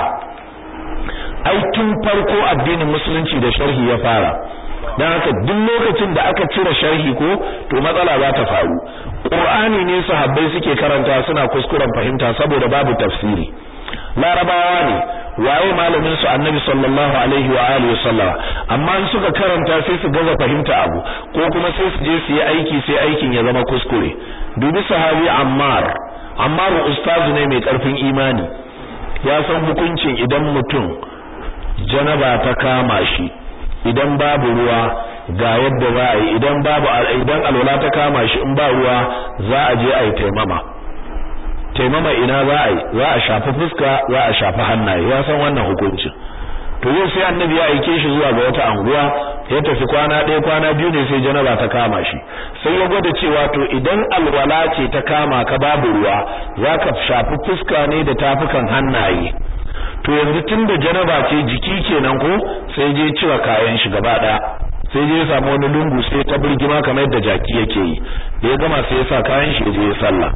ai tun farko addinin musulunci da sharhi ya fara dan haka duk lokacin da aka cire sharhi ko to matsala za ta faru qur'ani ne sahabbai suke karanta suna kuskuren fahimta saboda babu tafsiri larabawa ne waye malamin su annabi sallallahu alaihi wa alihi wasallam amma in suka karanta sai su gaza fahimta abu ko kuma sai su je su yi aiki sai aikin ya zama kuskure dubi sahabi ammar ammar ustazu ne mai karfin imani ya san hukuncin idan mutum janaba ta kama shi idan babu ruwa ga yadda za a yi idan babu idan alwala ta kama shi in ba ruwa za a je a yi taimama taimama ina za a yi za a shafi fuska za a shafi hannaye ya san wannan hukuncin to yau sai annabi ya aike shi zuwa ga wata anguwa ya tafi kwana ɗaya kwana biyu ne sai janaba ta kama shi sai ya gwada cewa to idan alwala ce ta kama ka babu ruwa za ka shafi fuska ne da tafukan hannaye to yanzu tun da janaba ce jiki kenan ko sai je cire kayan shi gaba ɗaya sai je ya samu wani lungu sai ta birgima kamar yadda jaki yake yi da ya gama sai ya sa kayan shi ya je ya sallah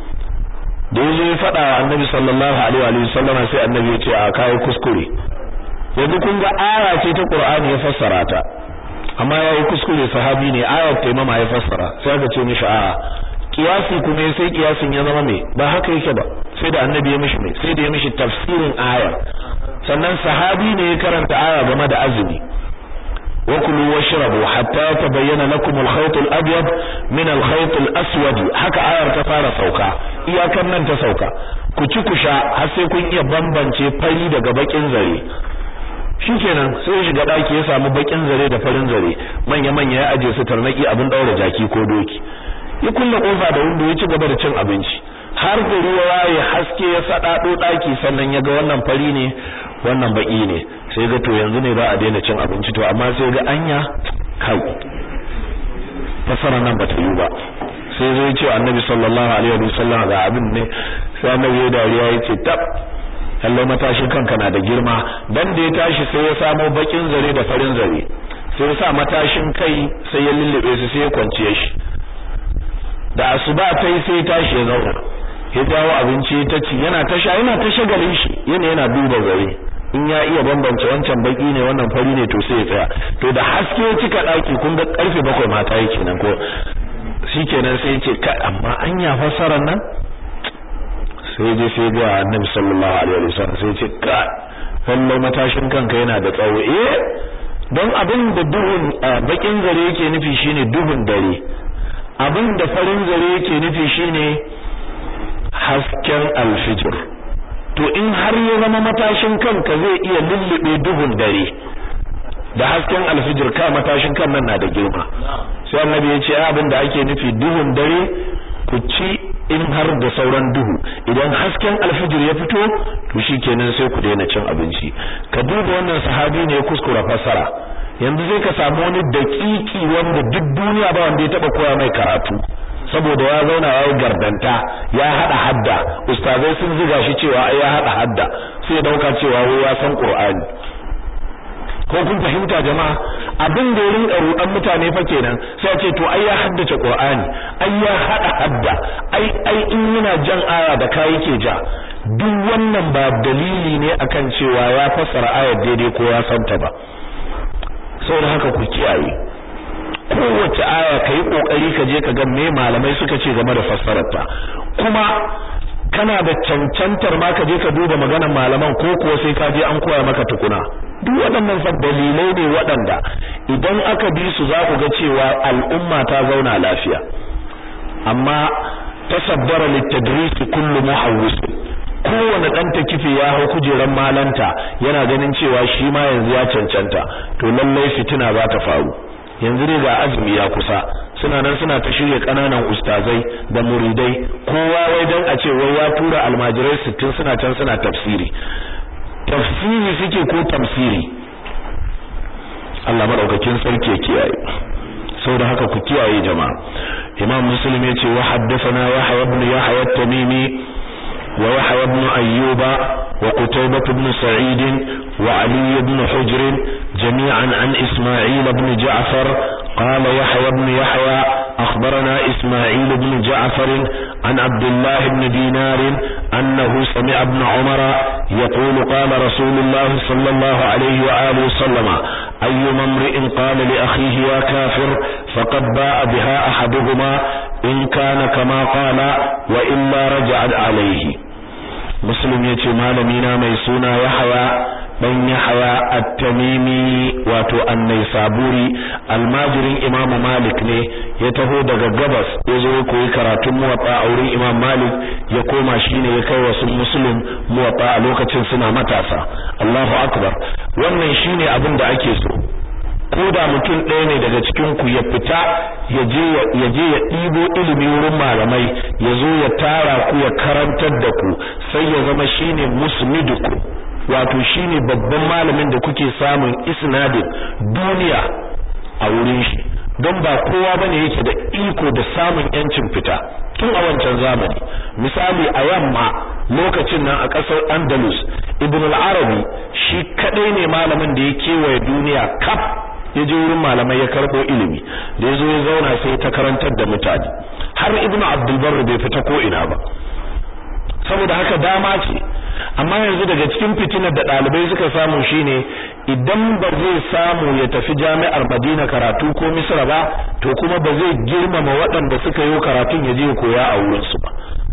da ya zo ya faɗa wa annabi sallallahu alaihi wa sallama sai annabi ya ce a kawo kuskure yanzu kun ga aya ce ta qur'ani ya fassara ta amma yayi kuskure sahabi ne ayar taimama ya fassara sai aka ce mishi a'a kiyasi kuma sai kiyasin ya zama me ba haka yake ba sai da annabi ya mishi me sai da ya mishi tafsirin aya sannan sahabi ne ya karanta aya game da azumi وكلوا واشربوا حتى يتبين لكم الخيط الابيض من الخيط الاسود haka ayar ta fara sauka iyakan nan ta sauka ku ci ku sha har sai kun iya bambance fari daga bakin zare shikenan sai shiga daki ya samu bakin zare da farin zare manya manya ya aje su tarnaki abin daura jaki ko doki ya kulle kofa da windo ya ci gaba da cin abinci har da ruwa waye haske ya sadado daki sannan ya ga wannan fari ne wannan baki ne sai ga to yanzu ne ba a daina cin abinci to amma sai ga anya kai fasara nan ba ta yi ba sai zai ce annabi sallallahu alaihi wa sallam ga abin ne sai annabi ya dariya ya ce tab Allah matashin kanka na da girma dan da ya tashi sai ya samo bakin zare da farin zare sai ya sa matashin kai sai ya lullube su sai ya kwanciye shi da asuba ta yi sai tashi ya zauna ya jawo abinci ta ci yana ta sha yana ta shagalin shi yana yana duba gare in ya iya bambance wancan baki ne wannan fari ne to sai ya tsaya to da haske cika daki kun ga karfe bakwai mata yake nan ko shikenan sai ya ce ka amma anya fassarar nan sai je sai ga annabi sallallahu alaihi wasallam sai ya ce ka lallai matashin kanka yana da tsawo eh don abin da duhun bakin zare yake nufi shine duhun dare abin da farin zare yake nufi shine hasken alfijir to in har ya zama matashin kanka zai iya lullube duhun dare da hasken alfijir ka matashin kan nan na da girma sai annabi ya ce abin da ake nufi duhun dare ku ci in har da sauran duhu idan hasken alfijir ya fito to shikenan sai ku daina cin abinci ka duba wannan sahabi ne ya kuskura fasara yanzu sai ka samu wani dakiki wanda duk duniya ba wanda ya taba koya mai karatu saboda ya zauna ya yi gardanta ya hada hadda ustazai sun ziga shi cewa ai ya hada hadda sai ya dauka cewa wai ya san qur'ani ko kun fahimta jama'a abin da ya rinka rudan mutane fa kenan sai a ce to ai ya haddace qur'ani ai ya hada hadda ai ai in yana jan aya da kai yake ja duk wannan ba dalili ne akan cewa ya fassara ayar daidai ko ya santa ba saboda haka ku kiyaye kowace aya kai kokari ka je ka ga me malamai suka ce game da fassararta kuma kana da cancantar ma ka je ka duba maganar malaman ko kuwa sai ka je an koya maka tukuna duk waɗannan fa dalilai ne waɗanda idan aka bi su za ku ga cewa al'umma ta zauna lafiya amma tasabbara litadris kullu muhawwis kowane dan takife ya hau kujeran malanta yana ganin cewa shi ma yanzu ya cancanta to lallai fitina za ta faru yanzu ne ga azumi ya kusa suna nan suna ta shirye kananan ustazai da muridai kowa wai dan a ce wai ya tura almajirai 60 suna can suna tafsiri tafsiri suke ko tafsiri Allah madaukakin sarki ya kiyaye saboda haka ku kiyaye jama'a Imam Muslim yace wa haddathana Yahya ibn Yahya at-Tamimi wa Yahya ibn Ayyuba wa Qutaybah ibn Sa'id wa Ali ibn Hujr jami'an an Isma'il ibn Ja'far قال يحيى بن يحيى أخبرنا إسماعيل بن جعفر عن عبد الله بن دينار أنه سمع ابن عمر يقول قال رسول الله صلى الله عليه وآله وسلم أي امرئ قال لأخيه يا كافر فقد باء بها أحدهما إن كان كما قال وإلا رجعت عليه مسلم يتي مالمينا ميسونا يحيى dan Yahaya At-Tamimi wato An-Naisaburi almajirin Imam Malik ne ya taho daga gabas ya zo koyi karatun muwatta a wurin Imam Malik ya koma shine ya kai wasu Muslim muwatta a lokacin suna matasa Allahu akbar wannan shine abin da ake so ko da mutum ɗaya ne daga cikin ku ya fita ya je ya je ya ɗibo ilimi wurin malamai ya zo ya tara ku ya karantar da ku sai ya zama shine musmiduku wato shine babban malamin da kuke samun isnadin duniya a wurin shi don ba kowa bane yake da iko da samun yancin fita tun a wancan zamani misali a yamma lokacin nan a ƙasar Andalus Ibn al-Arabi shi kadai ne malamin da ya kewaye duniya kaf ya je wurin malamai ya karbo ilimi da ya zo ya zauna sai ta karantar da mutane har Ibn Abdul Barr bai fita ko ina ba saboda haka dama ce amma yanzu daga cikin fitinar da ɗalibai suka samu shine idan ba zai samu ya tafi jami'ar Madina karatu ko Misra ba to kuma ba zai girmama waɗanda suka yi karatun ya je koya a wurin su ba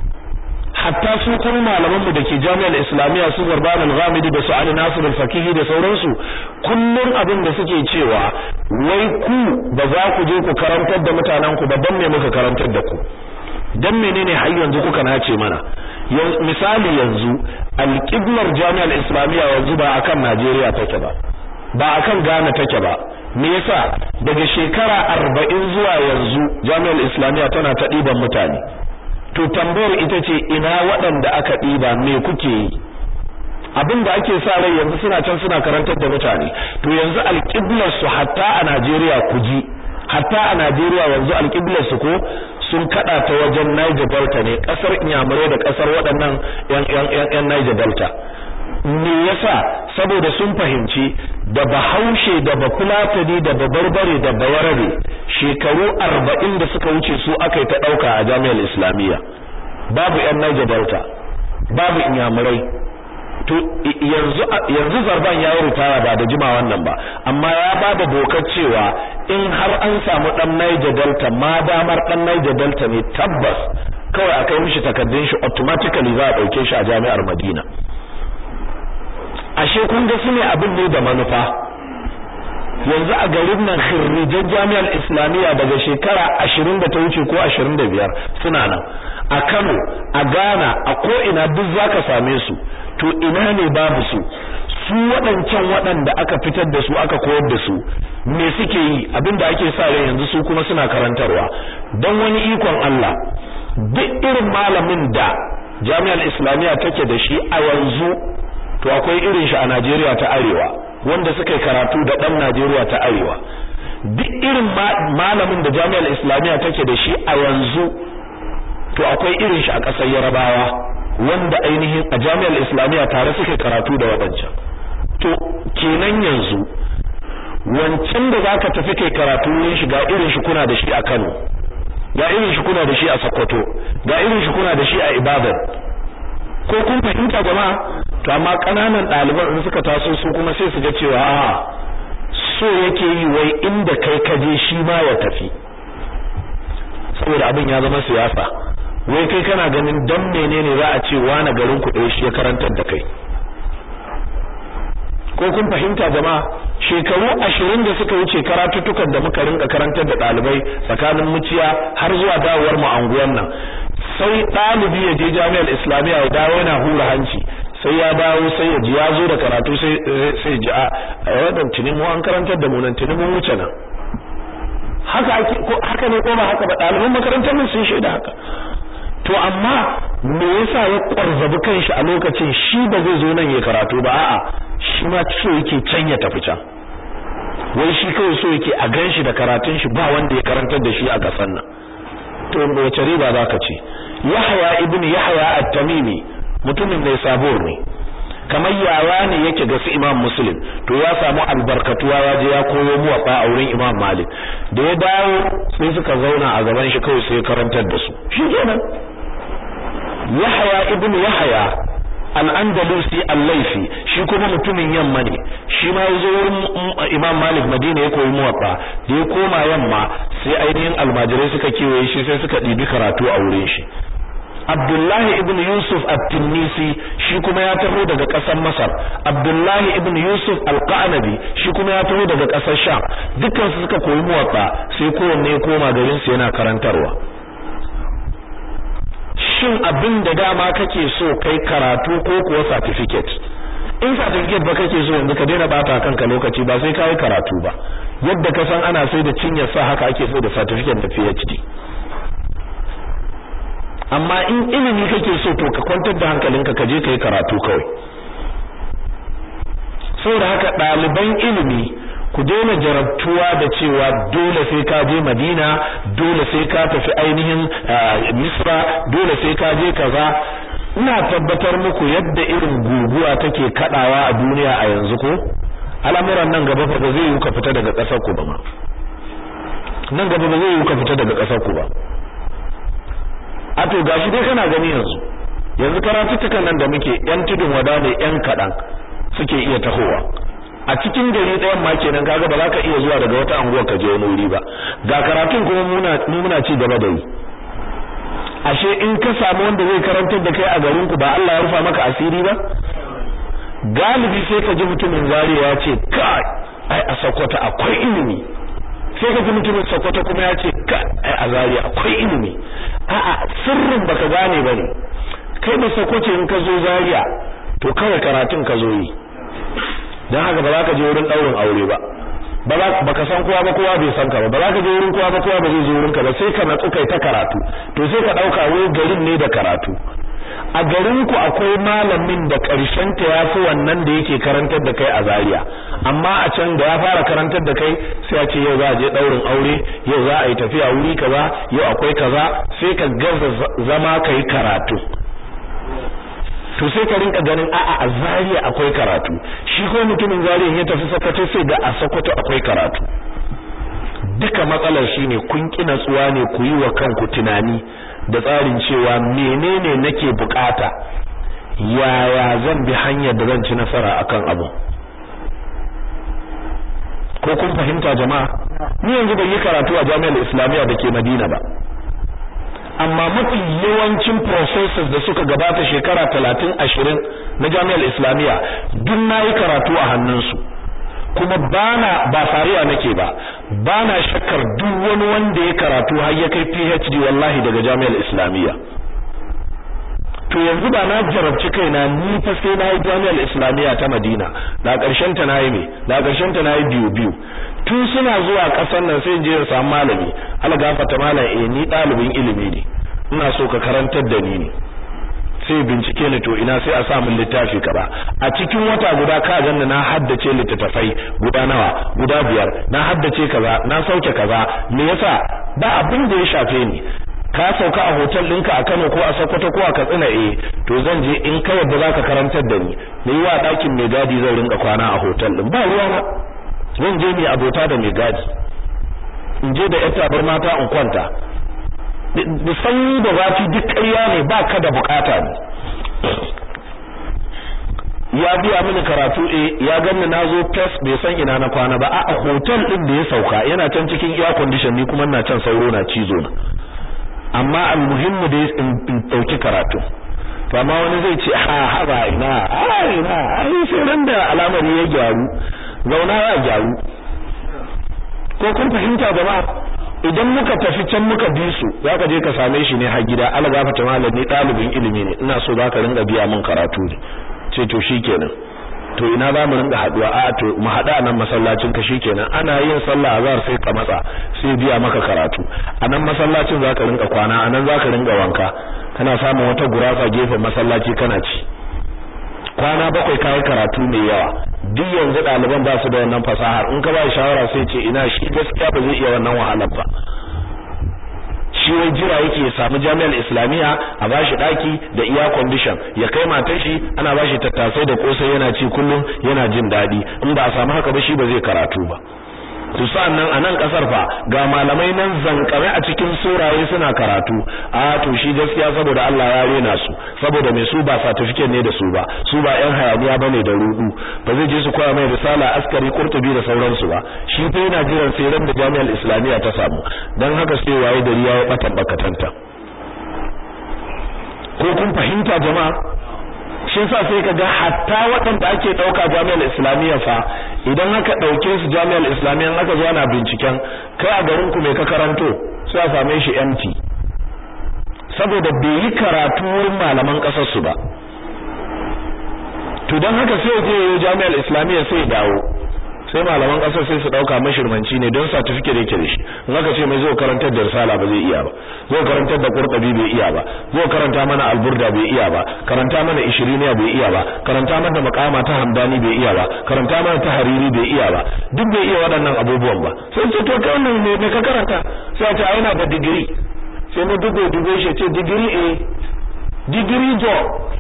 hatta su kuma malaman mu dake jami'ar Islamiyya su Garban al-Ghamidi da su Ali Nasir al-Fakihi da sauransu kullun abin da suke cewa wai ku ba za ku je ku karantar da mutanen ku ba dan me muka karantar da ku dan menene har yanzu kuka nace mana misali yanzu alƙiblar jami'ar islamiyya yanzu ba akan Najeriya take ba ba akan Ghana take ba me yasa daga shekara arba'in zuwa yanzu jami'ar islamiyya tana ta ɗiban mutane to tambayar ita ce ina waɗanda aka ɗiba me kuke yi abin da ake sa rai yanzu suna can suna karantar da mutane to yanzu alƙiblar su hatta a Najeriya ku ji hatta a Najeriya yanzu alƙiblar su ko sun kada ta wajen Niger Delta ne kasar Inyamurai da kasar waɗannan yan yan yan Niger Delta me yasa saboda sun fahimci da bahaushe da bafulatani da babarbare da bayarabe shekaru arba'in da suka wuce su aka yi ta ɗauka a jami'ar islamiyya babu yan Niger Delta babu inyamurai to yanzu yanzu zarban ya yi ritaya ba da jima wannan ba amma ya ba da dokar cewa in har an samu dan Niger Delta ma damar dan Niger Delta ne tabbas kawai a kai mishi takardun shi automatically za a dauke shi a jami'ar Madina ashe kun ga sune abin ne da manufa yanzu a garin nan khirrijan jami'ar islamiyya daga shekara 20 da ta wuce ko 25 suna nan a Kano a Ghana a ko ina duk zaka same su to ina ne babu su su waɗancan waɗanda aka fitar da su aka koyar da su me suke yi abinda ake sa rai yanzu su kuma suna karantarwa don wani ikon Allah duk irin malamin da jami'ar islamiyya take da shi a yanzu to akwai irin shi a Najeriya ta arewa wanda suka yi karatu da ɗan Najeriya ta arewa duk irin malamin da jami'ar islamiyya take da shi a yanzu to akwai irin shi a ƙasar Yarabawa wanda ainihin a jami'ar islamiyya tare suke karatu da waɗancan to kenan yanzu wancan da zaka tafi kai karatu wurin shi ga irin shi kuna da shi a Kano ga irin shi kuna da shi a Sokoto ga irin shi kuna da shi a Ibadan ko kun fahimta jama'a to amma kananan ɗaliban in suka taso su kuma sai su ga cewa a so yake yi wai inda kai ka je shi ma ya tafi saboda abin ya zama siyasa wai kai kana ganin dan menene za a ce wani garin ku ɗaya shi ya karantar da kai ko kun fahimta jama'a shekaru ashirin da suka wuce karatuttukan da muka rinka karantar da ɗalibai tsakanin muciya har zuwa dawowar mu anguwan nan sai ɗalibi ya je jami'ar islamiyya ya dawo yana hura hanci sai ya dawo sai ya ji ya zo da karatu sai sai ji a wadan tuni mu an karantar da mu nan tuni mun wuce nan haka ake ko haka ne ko ba haka ba ɗaliban makarantar nan sun shaida haka to amma me yasa ya kwarzabi kanshi a lokacin shi ba zai zo nan ya karatu ba a'a shi ma so yake can ya tafi can wai shi kawai so yake a ganshi da karatun shi ba wanda ya karantar da shi a kasan nan to wace riba zaka ce Yahya ibn Yahya at-Tamimi mutumin mai sabor ne kamar yawa ne yake ga su Imam Muslim to ya samu albarkatuwa ya je ya koyo muwafa a wurin Imam Malik da ya dawo sai suka zauna a gaban shi kawai sai karantar da su shi kenan Yahya ibn Yahya al-Andalusi al-Laifi shi kuma mutumin yamma ne shi ma yazo wurin Imam Malik Madina ya koyi muwatta da ya koma yamma sai ainihin almajirai suka kewaye shi sai suka dibi karatu a wurin shi Abdullahi ibn Yusuf at-Tinnisi shi kuma ya taho daga ƙasar Masar Abdullahi ibn Yusuf al-Qanabi shi kuma ya taho daga ƙasar Sham dukkan su suka koyi muwatta sai kowanne ya koma garin su yana karantarwa shin abin da dama kake so kai karatu ko kuwa certificate in certificate ba kake so yanzu ka daina bata kanka lokaci ba sai kai karatu ba yadda ka san ana sai da cinyar sa haka ake so da certificate da PhD amma in ilimi kake so to ka kwantar da hankalinka ka je kai karatu kawai saboda haka ɗaliban ilimi ku daina jarabtuwa da cewa dole sai ka je Madina dole sai ka tafi ainihin Misra dole sai ka je kaza ina tabbatar muku yadda irin guguwa take kadawa a duniya a yanzu ko al'amuran nan gaba fa ba zai yi ka fita daga ƙasar ku ba ma nan gaba ba zai yi ka fita daga ƙasar ku ba a to gashi dai kana gani yanzu yanzu karatuttukan nan da muke yan tudun wada ne yan kadan suke iya tahowa a cikin gari ɗayan ma kenan kaga ba za ka iya zuwa daga wata anguwa ka je wani wuri ba ga karatun kuma muna muna ci gaba da yi ashe in ka samu wanda zai karantar da kai a garin ku ba Allah ya rufa maka asiri ba galibi sai ka ji mutumin zariya ya ce kai ai a Sokoto akwai ilimi sai ka ji mutumin Sokoto kuma ya ce kai ai a Zaria akwai ilimi a'a sirrin baka gane bane kai da Sokoto in ka zo Zaria to kawai karatun ka zo yi dan haka ba za ka je wurin daurin aure ba ba za baka san kowa ba kowa bai san ka ba ba za ka je wurin kowa ba kowa ba zai je wurin ka ba sai ka natsu kai ta karatu to sai ka dauka wai garin ne da karatu a garin ku akwai malamin da karshen ta yafi wannan da yake karantar da kai a Zaria amma a can da ya fara karantar da kai sai a ce yau za a je daurin aure yau za a yi tafiya wuri kaza yau akwai kaza sai ka gaza zama kai karatu to sai ka rinka ganin a'a a Zaria akwai karatu shi ko mutumin Zaria ya tafi Sokoto sai ga a Sokoto akwai karatu duka matsalar shine kun ki natsuwa ne ku yi wa kanku tunani da tsarin cewa menene nake bukata yaya zan bi hanyar da zan ci nasara akan abu ko kun fahimta jama'a ni yanzu ban yi karatu a jami'ar islamiyya da ke madina ba amma mafi yawancin professors da suka gabata shekara talatin ashirin na jami'ar islamiyya duk na yi karatu a hannunsu kuma bana ba fariya nake ba bana shakkar duk wani wanda ya karatu har ya kai PhD wallahi daga jami'ar islamiyya to yanzu ba na jarabci kaina ni fa sai na yi jami'ar islamiyya ta Madina da ƙarshen ta nayi me da ƙarshen ta nayi biyu biyu tun suna zuwa ƙasar nan sai je in samu malami algafata malam eh ni ɗalibin ilimi ne ina so ka karantar da ni ne sai bincike ni to ina sai a sa min littafi kaza a cikin wata guda ka ganna na haddace littattafai guda nawa guda biyar na haddace kaza na sauke kaza me yasa ba abin da ya shafe ni ka sauka a hotel ɗinka a Kano ko a Sokoto ko a Katsina eh to zan je in ka yadda zaka karantar da ni ni wa ɗakin mai gadi zan rinka kwana a hotel din ba ruwa na zan je mai abota da mai gadi in je da yata bar mata in kwanta da sanyi da zafi duk ƙarya ne ba ka da bukata ne ya biya mini karatu eh ya ganni nazo test bai san ina na kwana ba a hotel din da ya sauka yana can cikin air condition ni kuma ina can sauro na cizo na amma almuhimmu da in dauki karatu to amma wani zai ce ha haba ina ha ina ai sai ran da alamari ya gyaru zauna ya gyaru ko kun fahimta jama'a idan muka tafi can muka bi su zaka je ka same shi ne har gida Allah gafarta malam ni dalibin ilimi ne ina so zaka ringa biya min karatu ne ce to shikenan to ina za mu ringa haduwa a to mu hada nan masallacin ka shikenan ana yin sallah azhar sai ka matsa sai biya maka karatu a nan masallacin zaka ringa kwana a nan zaka ringa wanka kana samun wata gurafa gefen masallaci kana ci kwana bakwai kai karatu mai yawa duk yanzu ɗaliban ba su da wannan fasahar in ka ba shawara sai ce ina shi gaskiya ba zai iya wannan wahalar ba shi wai jira yake ya samu jami'ar islamiyya a bashi daki da iya condition ya kai matar shi ana bashi tattasai da kosai yana ci kullum yana jin dadi in ba a samu haka ba shi ba zai karatu ba to nan a nan kasar fa ga malamai nan zankare a cikin suraye suna karatu a to shi gaskiya saboda Allah ya rena su saboda mai su ba certificate ne da su ba su ba yan hayaniya bane da rudu ba zai je su koya mai risala askari qurtubi da sauransu ba shi fa yana jiran sai ran da jami'ar islamiyya ta samu dan haka sai waye gari ya bata bakatanta ko kun fahimta jama'a shi yasa sai kaga hatta waɗanda ake ɗauka jami'ar islamiyya fa idan aka ɗauke su jami'ar islamiyya aka zo ana binciken kai a garin ku me ka karanto sai a same shi empty saboda bai yi karatu wurin malaman ƙasar su ba to don haka sai je yi jami'ar islamiyya sai dawo sai malaman ƙasar sai su ɗauka mashirmanci ne don certificate yake da shi in aka ce mai zo karantar da risala ba zai iya ba zo karantar da qurtubi bai iya ba zo karanta mana alburda bai iya ba karanta mana ishiriniya bai iya ba karanta mana maqama ta hamdani bai iya ba karanta mana ta hariri bai iya ba duk bai iya waɗannan abubuwan ba sai ce to kai wannan ne ka karanta sai ta yana da digiri sai mu dubo dubo shi ce digiri eh digiri jo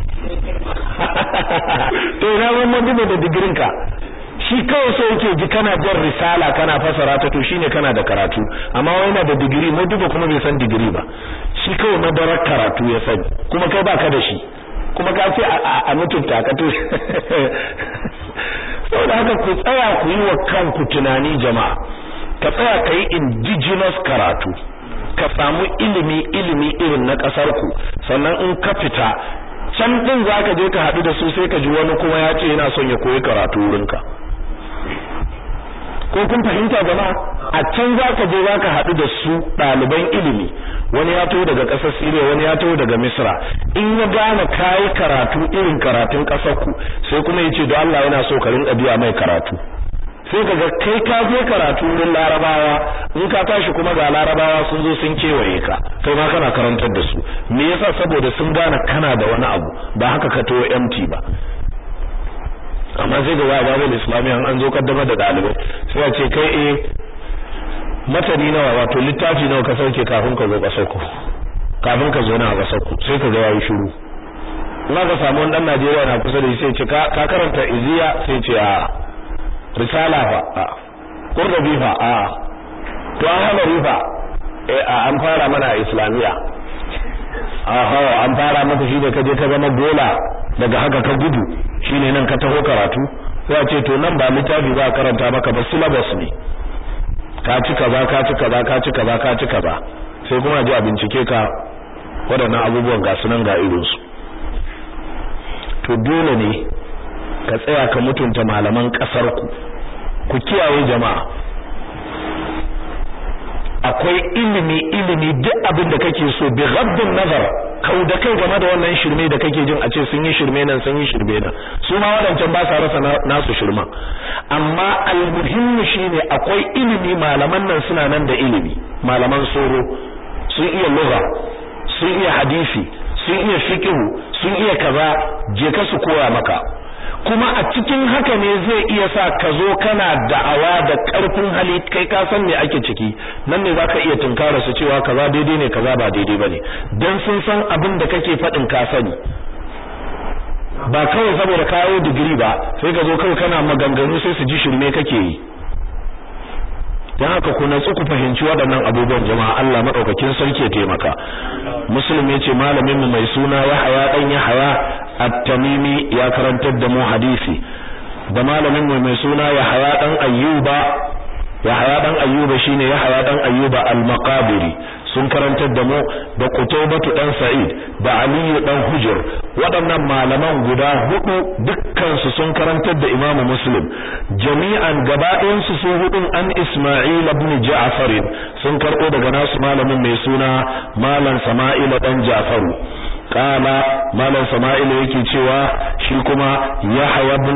to ina mun dubo da digirin ka shi kawai so yake ji kana jan risala kana fasara ta to shine kana da karatu amma wai yana da digiri mu duba kuma bai san digiri ba shi kawai madarar karatu ya sani kuma kai baka da shi kuma ka ce a mutunta ka to saboda haka ku tsaya ku yi wa kanku tunani jama'a ka tsaya ka yi indigenous karatu ka samu ilimi ilimi irin na kasar ku sannan in ka fita can din zaka je ka haɗu da su sai ka ji wani kuma ya ce yana son ya koyi karatu wurinka ko kun fahimta jama'a a can zaka je zaka haɗu da su ɗaliban ilimi wani ya taho daga ƙasar Syria wani ya taho daga Misra in ya gane kai karatu irin karatun ƙasar ku sai kuma yace don Allah yana so ka rinka biya mai karatu sai kaga kai ka je karatu wurin Larabawa in ka tashi kuma ga Larabawa sun zo sun kewaye ka kai ma kana karantar da su me yasa saboda sun gane kana da wani abu ba haka ka to empty ba amma sai ga waya babul islamiyya an zo kaddamar da dalibai sai a ce kai eh matani nawa wato littafi nawa ka sauke kafin ka zo kasar ku kafin ka zo na kasar ku sai ka ga yayi shiru in ka samu wani dan Najeriya na kusa da shi sai ce ka karanta iziya sai ce a risala fa a qurbi fa a to an hana rifa eh an fara mana islamiya aha an fara maka shi da kaje ka zama gola daga haka ka gudu shine nan ka taho karatu sai a ce to nan ba littafi ba karanta maka ba syllabus ne ka ci kaza ka ci kaza ka ci kaza ka ci kaza sai kuma ji a bincike ka waɗannan abubuwan ga sunan ga irin su to dole ne ka tsaya ka mutunta malaman ƙasar ku ku kiyaye jama'a akwai ilimi ilimi duk abin da kake so bi ghaddin nazar kau da kai game da wannan shirme da kake jin a ce sun yi shirme nan sun yi shirme nan su ma wadancan ba sa rasa nasu shirman amma almuhimmi shine akwai ilimi malaman nan suna nan da ilimi malaman soro sun iya lugha sun iya hadisi sun iya fiqh sun iya kaza je ka su koya maka kuma a cikin haka ne zai iya sa ka zo kana da'awa da karfin hali kai ka san me ake ciki nan ne zaka iya tunkara su cewa kaza daidai ne kaza ba daidai bane dan sun san abin da kake fadin ka sani ba kawai saboda kayo digiri ba sai ka zo kawai kana maganganu sai su ji shirme kake yi dan haka ku natsu ku fahimci waɗannan abubuwan jama'a Allah madaukakin sarki ya taimaka muslim yace malamin mu mai suna Yahaya dan Yahaya at-Tamimi ya karantar da mu hadisi da malamin mu mai suna Yahaya dan Ayyuba Yahaya dan Ayyuba shine Yahaya dan Ayyuba al-Maqabiri sun karantar da mu da Qutaybatu dan Sa'id da Ali dan Hujr waɗannan malaman guda hudu dukkan su sun karantar da Imam Muslim jami'an gabaɗayan su su hudun an Isma'il ibn Ja'far sun karɓo daga nasu malamin mai suna Malam Sama'il dan Ja'faru kala malam sama'ila yake cewa shi kuma yahya ibn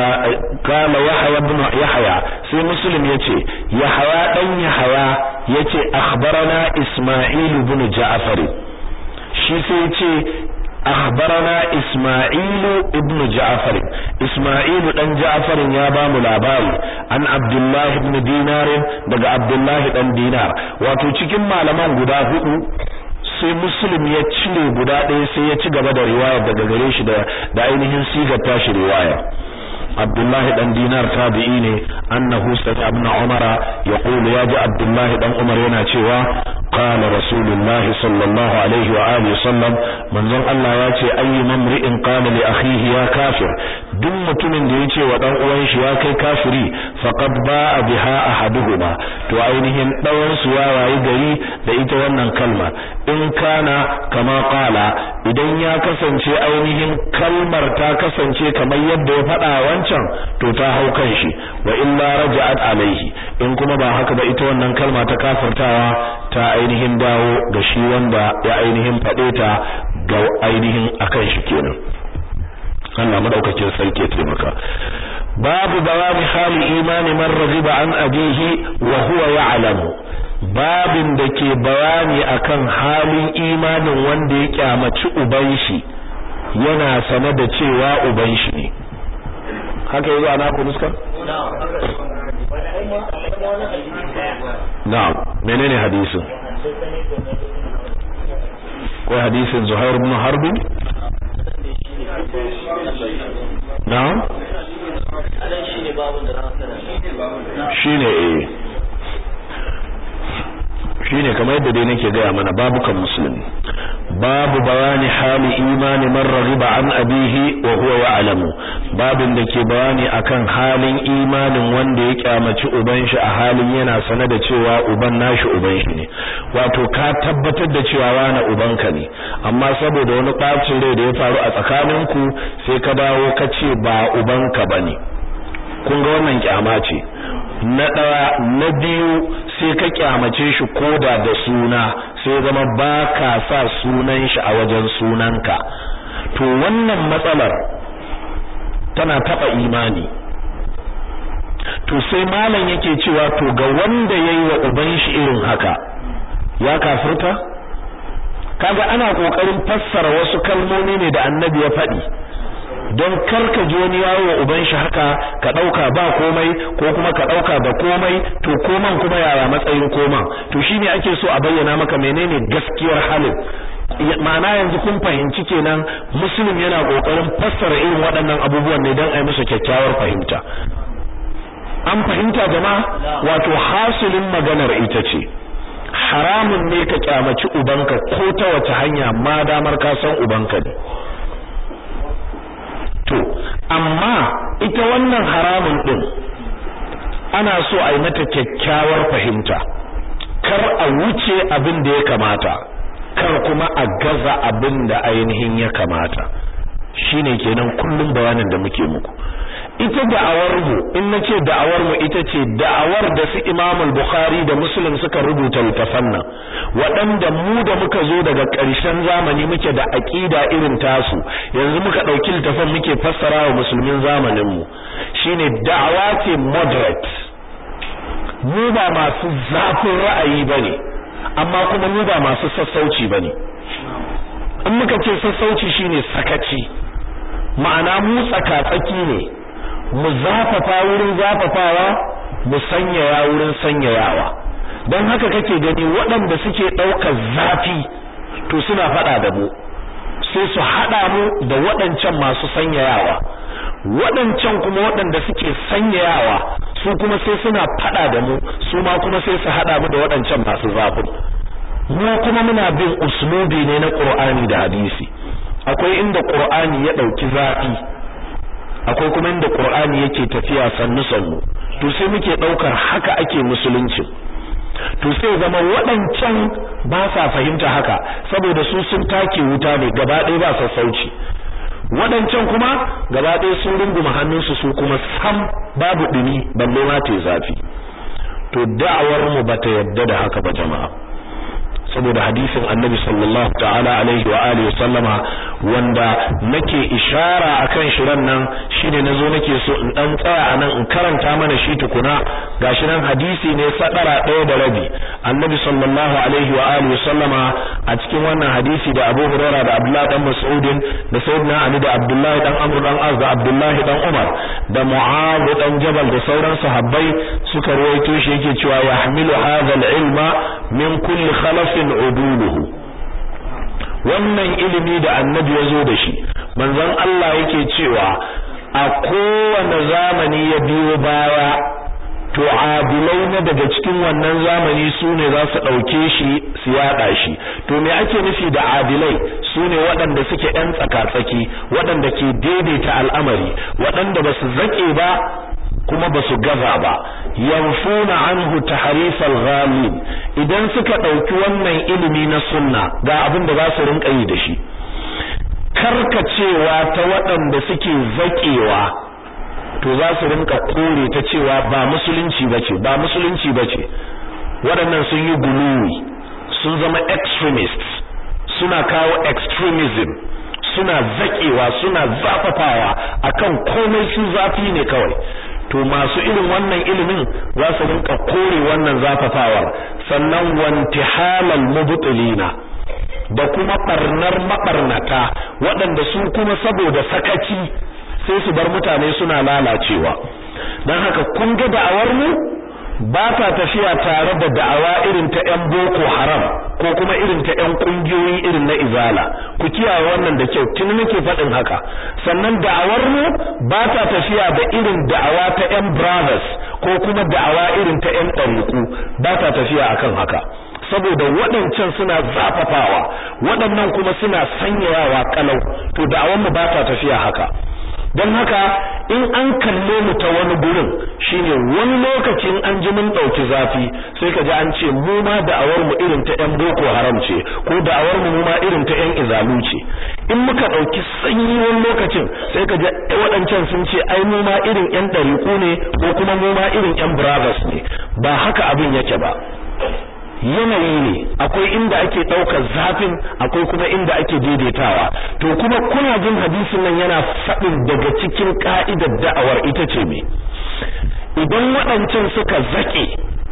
kala yahya ibn yahya sai muslim yace yahya dan yahya yace akhbarana isma'il ibn ja'far shi sai yace akhbarana isma'il ibn ja'far isma'il dan ja'far ya ba mu labari an abdullah ibn dinar daga abdullah dan dinar wato cikin malaman guda hudu sai muslim ya cire guda ɗaya sai ya ci gaba da riwaya daga gare shi da da ainihin sigar tashi riwaya Abdullah dan Dinar tabi'i ne annahu sata ibn Umar yaqulu ya ji Abdullah dan Umar yana cewa qala Rasulullah sallallahu alaihi wa alihi sallam manzon Allah ya ce ayyu mamri'in qala li akhihi ya kafir duk mutumin da yace wa dan uwan shi ya kai kafiri faqad ba'a biha ahaduhuma to ainihin dawan su ya wayi gari da ita wannan kalma in kana kama qala idan ya kasance ainihin kalmar ta kasance kamar yadda ya faɗa wancan to ta hau kan shi wa illa raja'at alaihi in kuma ba haka ba ita wannan kalma ta kafirtawa ta ainihin dawo ga shi wanda ya ainihin faɗe ta ga ainihin akan shi kenan Allah madaukakin sarki ya taimaka babu bayani hali imani man raghiba an abihi wa huwa ya'lamu babin da ke bayani akan halin imanin wanda ya kyamaci uban shi yana sane da cewa uban shi ne haka yanzu ana ku nuska na'am menene hadisin ko hadisin Zuhair ibn Harb na'am shine eh shine kamar yadda dai nake gaya mana babukan musulmi babu bayani hali imani man raghiba an abihi wa huwa ya'lamu babin da ke bayani akan halin imanin wanda ya kyamaci uban shi a halin yana sane da cewa uban nashi uban shi ne wato ka tabbatar da cewa wani ubanka ne amma saboda wani bacin rai da ya faru a tsakaninku sai ka dawo ka ce ba ubanka bane kun ga wannan kyama ce na ɗaya na biyu sai ka kyamace shi koda da suna sai zama ba ka sa sunan shi a wajen sunanka to wannan matsalar tana taɓa imani to sai malam yake cewa to ga wanda yayi wa uban shi irin haka ya kafirta kaga ana kokarin fassara wasu kalmomi ne da annabi ya faɗi don karka ji wani yawo wa uban shi haka ka dauka ba komai ko kuma ka dauka da komai to koman kuma yaya matsayin koman to shine ake so a bayyana maka menene gaskiyar halin ma'ana yanzu kun fahimci kenan muslim yana kokarin fassara irin waɗannan abubuwan ne don a yi musu kyakkyawar fahimta an fahimta jama'a wato hasilin maganar ita ce haramun ne ka kyamaci ubanka ko ta wace hanya ma damar ka san ubanka ne to amma ita wannan haramun din ana so a yi mata kyakkyawar fahimta kar a wuce abin da ya kamata kar kuma a gaza abin da ainihin ya kamata shine kenan kullum bayanin da muke muku ita da'awar mu in nace da'awar mu ita ce da'awar da su Imam al-Bukhari da Muslim suka rubuta littafan nan waɗanda mu da muka zo daga ƙarshen zamani muke da aqida irin tasu yanzu muka dauki littafan muke fassara wa musulmin zamanin mu shine da'awa ce moderate mu ba masu zafin ra'ayi bane amma kuma mu ba masu sassauci bane in muka ce sassauci shine sakaci ma'ana mu tsaka-tsaki ne mu zafafa wurin zafafawa mu sanyaya wurin sanyayawa don haka kake gani waɗanda suke ɗaukar zafi to suna faɗa da mu sai su haɗa mu da waɗancan masu sanyayawa waɗancan kuma waɗanda suke sanyayawa su kuma sai suna faɗa da mu su ma kuma sai su haɗa mu da waɗancan masu zafin mu kuma muna bin uslubi ne na Qur'ani da hadisi akwai inda Qur'ani ya ɗauki zafi akwai kuma inda Qur'ani yake tafiya sannu sannu to sai muke daukar haka ake musulunci to sai zama waɗancan ba sa fahimta haka saboda su sun take wuta ne gaba ɗaya ba sassauci waɗancan kuma gaba ɗaya sun runguma hannunsu su kuma sam babu ɗumi balle ma ta zafi to da'awar mu bata yadda da haka ba jama'a saboda hadisin annabi sallallahu ta'ala alaihi wa alihi sallama wanda nake ishara akan shi ran nan shine nazo nake so in dan tsaya anan in karanta mana shi tukuna gashi nan hadisi ne sadara ɗaya da rabi annabi sallallahu alaihi wa alihi sallama a cikin wannan hadisi da Abu Hurairah da Abdullah dan Mas'ud da Sayyidina Ali da Abdullah dan Amr dan Az da Abdullah dan Umar da Mu'adh dan Jabal da sauran sahabbai suka ruwaito shi yake cewa yahmilu hadha al-ilma min kulli khalaf uduluhu wannan ilimi da annabi ya zo da shi manzon Allah yake cewa a kowane zamani ya biyo baya to adilai na daga cikin wannan zamani su ne za su ɗauke shi su yaɗa shi to me ake nufi da adilai su ne waɗanda suke ‘yan tsaka-tsaki waɗanda ke daidaita al'amari waɗanda ba su zaƙe ba kuma ba su gaza ba yanfuna anhu tahrifal ghalib idan suka dauki wannan ilimi na sunna ga abin da za su rinka yi da shi karkacewa ta waɗanda suke zakewa to za su rinka kore ta cewa ba musulunci bace ba musulunci bace waɗannan sun yi guluwi sun zama extremists suna kawo extremism suna zakewa suna zafafawa akan komai su zafi ne kawai to masu irin wannan ilimin za su rinka kore wannan zafafawar sannan wantihalal mubtilina da kuma barnar mabarnata waɗanda su kuma saboda sakaci sai su bar mutane suna lalacewa don haka kun ga da'awar mu ba ta tafiya tare da da'awa irin ta ƴan boko haram ko kuma irin ta ƴan kungiyoyi irin na izala ku kiyaye wannan da kyau tun nake faɗin haka sannan da'awar mu ba ta tafiya da irin da'awa ta ƴan brothers ko kuma da'awa irin ta ƴan ɗariku ba ta tafiya akan haka saboda waɗancan suna zafafawa waɗannan kuma suna sanyayawa kalau to da'awar mu ba ta tafiya haka don haka in an kalle mu ta wani gurin shine wani lokacin an ji mun dauki zafi sai ka ji an ce mu ma da'awar mu irin ta yan boko haram ce ko da'awar mu mu ma irin ta yan izalu ce in muka dauki sanyi wani lokacin sai ka ji waɗancan sun ce ai mu ma irin yan dariku ne ko kuma mu ma irin yan brothers ne ba haka abin yake ba yanayi ne akwai inda ake ɗaukar zafin akwai kuma inda ake daidaitawa to kuma kuna jin hadisin nan yana faɗin daga cikin ka'idar da'awar ita ce me idan waɗancan suka zaƙe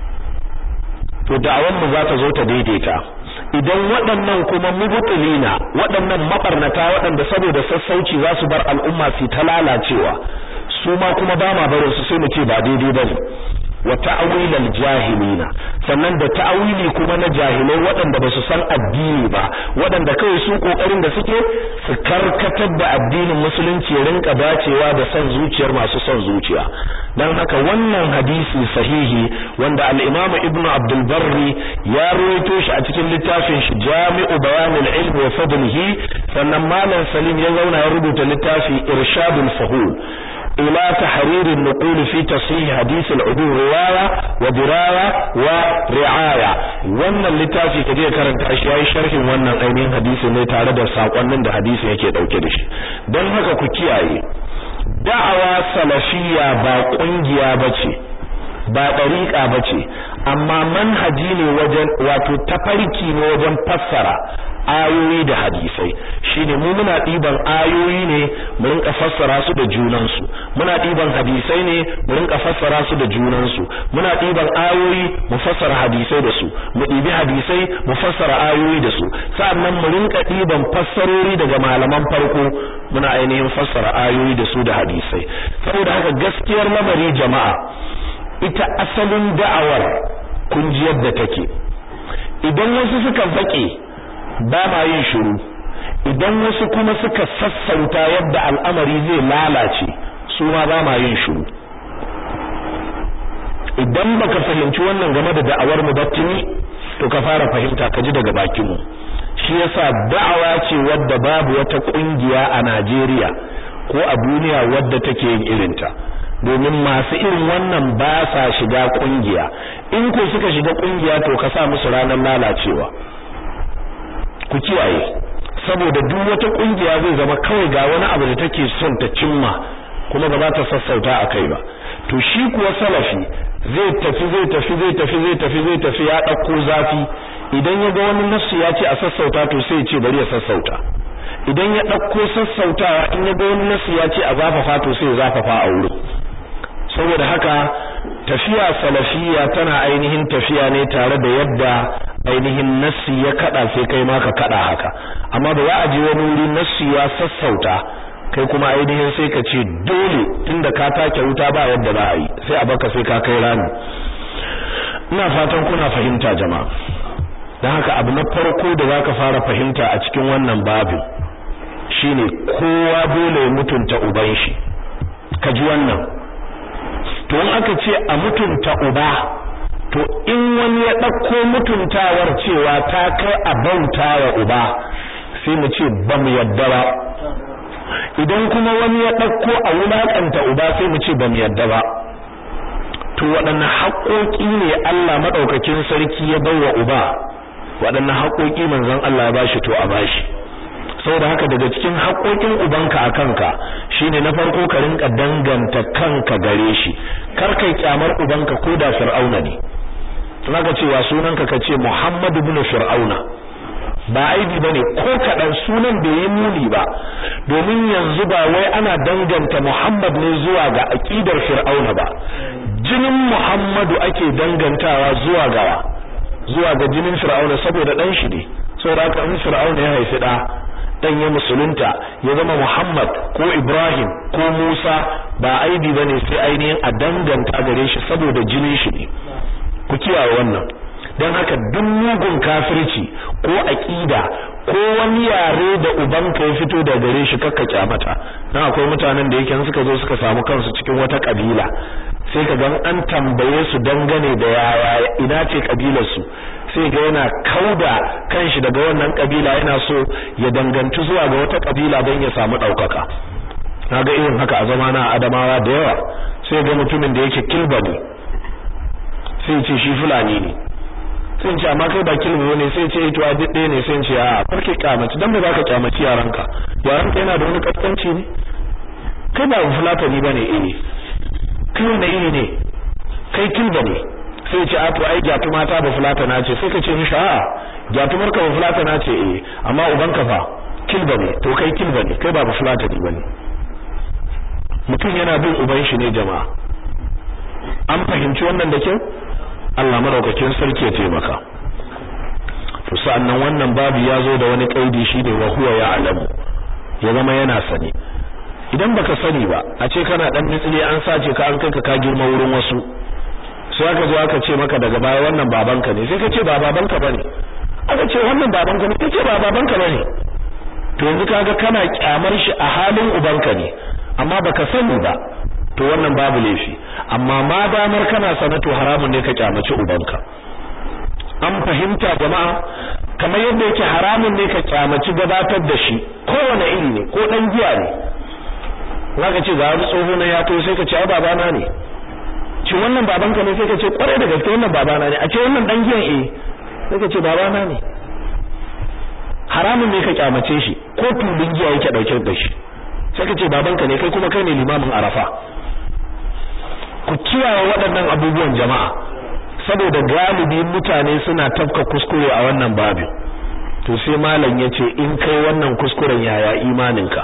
to da'awar mu za ta zo ta daidaita idan waɗannan kuma mubtilina waɗannan mabarnata waɗanda saboda sassauci za su bar al'umma su ta lalacewa su ma kuma ba ma barin su sai mu ce ba daidai bane wa ta'wil al-jahilina sannan da ta'wili kuma na jahilai waɗanda ba su san addini ba waɗanda kawai su kokarin da suke su karkatar da addinin musulunci ya rinka dacewa da son zuciyar masu son zuciya dan haka wannan hadisi sahihi wanda al-Imam Ibn Abdul Barri ya rawaito shi a cikin littafin shi Jami'u Bayanil Ilm wa Fadlihi sannan Malam Salim ya zauna ya rubuta littafi Irshadul Fahul إلى تحرير النقول في تصحيح حديث العدو رواية ودراية ورعاية wannan littafi kaje ka karanta shi yayi sharhin wannan ainihin hadisi ne tare da sakonnin da hadisi yake dauke da shi don haka ku kiyaye da'awa salafiyya ba kungiya bace ba dariqa bace amma manhaji ne wajen wato tafarki ne wajen fassara ayoyi da hadisai shine mu muna diban ayoyi ne mu rinka fassara su da junan su muna diban hadisai ne mu rinka fassara su da junan su muna diban ayoyi mu fassara hadisai da su mu dibi hadisai mu fassara ayoyi da su sannan mu rinka diban fassarori daga malaman farko muna ainihin fassara ayoyi da su da hadisai saboda haka gaskiyar lamari jama'a ita asalin da'awar kun ji yadda take idan wasu suka fake ba ma yin shiru idan wasu kuma suka sassauta yadda al'amari zai lalace su ma ba ma yin shiru idan baka fahimci wannan game da da'awar mu battini to ka fara fahimta ka ji daga bakin mu shi yasa da'awa ce wadda babu wata kungiya a Najeriya ko a duniya wadda take yin irinta domin masu irin wannan ba sa shiga kungiya in ko suka shiga kungiya to ka sa musu ranar lalacewa ku kiyaye saboda duk wata kungiya zai zama kawai ga wani abu da take son ta cimma kuma ba za ta sassauta a kai ba to shi kuwa salafi zai tafi zai tafi zai tafi zai tafi zai tafi ya dauko zafi idan ya ga wani nassu ya ce a sassauta to sai ya ce bari ya sassauta idan ya dauko sassautawa in ya ga wani nassu ya ce a zafafa to sai ya zafafa a wurin saboda haka tafiya salafiya tana ainihin tafiya ne tare da yadda ainihin nassi ya kada sai kai ma ka kada haka amma ba za a je wani wuri nassi ya sassauta kai kuma ainihin sai ka ce dole tunda ka take wuta ba yadda za a yi sai a baka sai ka kai rami ina fatan kuna fahimta jama'a dan haka abu na farko da zaka fara fahimta a cikin wannan babin shine kowa dole ya mutunta uban shi ka ji wannan to in aka ce a mutunta uba to in wani ya ɗauko mutuntawar cewa ta kai a bauta wa uba sai mu ce ba mu yadda ba idan kuma wani ya ɗauko a wulaƙanta uba sai mu ce ba mu yadda ba to waɗanne haƙoƙi ne Allah maɗaukakin sarki ya bawa uba waɗanne haƙoƙi manzon Allah ya bashi to a bashi saboda haka daga cikin haƙoƙin ubanka a kanka shine na farko ka rinka danganta kanka gare shi kar kai kyamar ubanka ko da fir'auna ne zaka cewa sunanka ka ce Muhammad ibn fir'auna ba aibi bane ko kadan sunan bai yi muni ba domin yanzu ba wai ana danganta Muhammad ne zuwa ga aqidar fir'auna ba jinin Muhammadu ake dangantawa zuwa ga zuwa ga jinin fir'auna saboda dan shi ne saboda haka in fir'auna ya haifi da dan ya musulunta ya zama Muhammad ko Ibrahim ko Musa ba aibi bane sai ainihin a danganta gare shi saboda jinin shi ne ku kiyaye wannan dan haka duk mugun kafirci ko aqida ko wani yare da ubanka ya fito da gare shi kakka kyamata dan akwai mutanen da yake suka zo suka samu kansu cikin wata kabila sai ka gan an tambaye su dangane da yaya ina ce kabilar su sai ga yana kauda kanshi daga wannan kabila yana so ya danganci zuwa ga wata kabila don ya samu daukaka naga irin haka a zamana Adamawa da yawa sai ga mutumin da yake kilbani sai ce shi fulani ne sai ce amma kai ba kilbo ne sai ce to a dade ne sai ce a farke kyamaci dan ba za ka kyamaci yaranka yaranka yana da wani kaskanci ne kai ba fulatani bane eh kai wanda iri ne kai kilba ne sai ce a to ai gyatuma ta ba fulatana ce sai ka ce mishi a gyatumar ka ba fulatana ce eh amma uban ka fa kilba ne to kai kilba ne kai ba ba fulatani bane mutum yana bin uban shi ne jama'a an fahimci wannan da kyau Allah madaukakin sarki ya taimaka to sa'annan wannan babu ya zo da wani kaidi shine wa huwa ya'lamu ya zama yana sani idan baka sani ba a ce kana dan mitsili an sace ka an kai ka ka girma wurin wasu sai aka zo aka ce maka daga baya wannan babanka ne sai ka ce ba babanka bane aka ce wannan babanka ne kace ba babanka bane to yanzu kaga kana kyamar shi a halin ubanka ne amma baka sani ba to wannan babu laifi amma ma damar kana sanato haramun ne ka kyamaci ubanka an fahimta jama'a kamar yadda yake haramun ne ka kyamaci gabatar da shi kowane iri ne ko dan giya ne zaka ce ga wani tsoho na ya to sai ka ce ai babana ne ci wannan babanka ne sai ka ce kwarai da gaske wannan babana ne a ce wannan dan giyan eh sai ka ce babana ne haramun ne ka kyamace shi ko tulun giya yake dauke da shi sai ka ce babanka ne kai kuma kai ne limamin arafa ku kiyaye waɗannan abubuwan jama'a saboda galibi mutane suna tafka kuskure a wannan babin to sai malam yace in kai wannan kuskuren yaya imaninka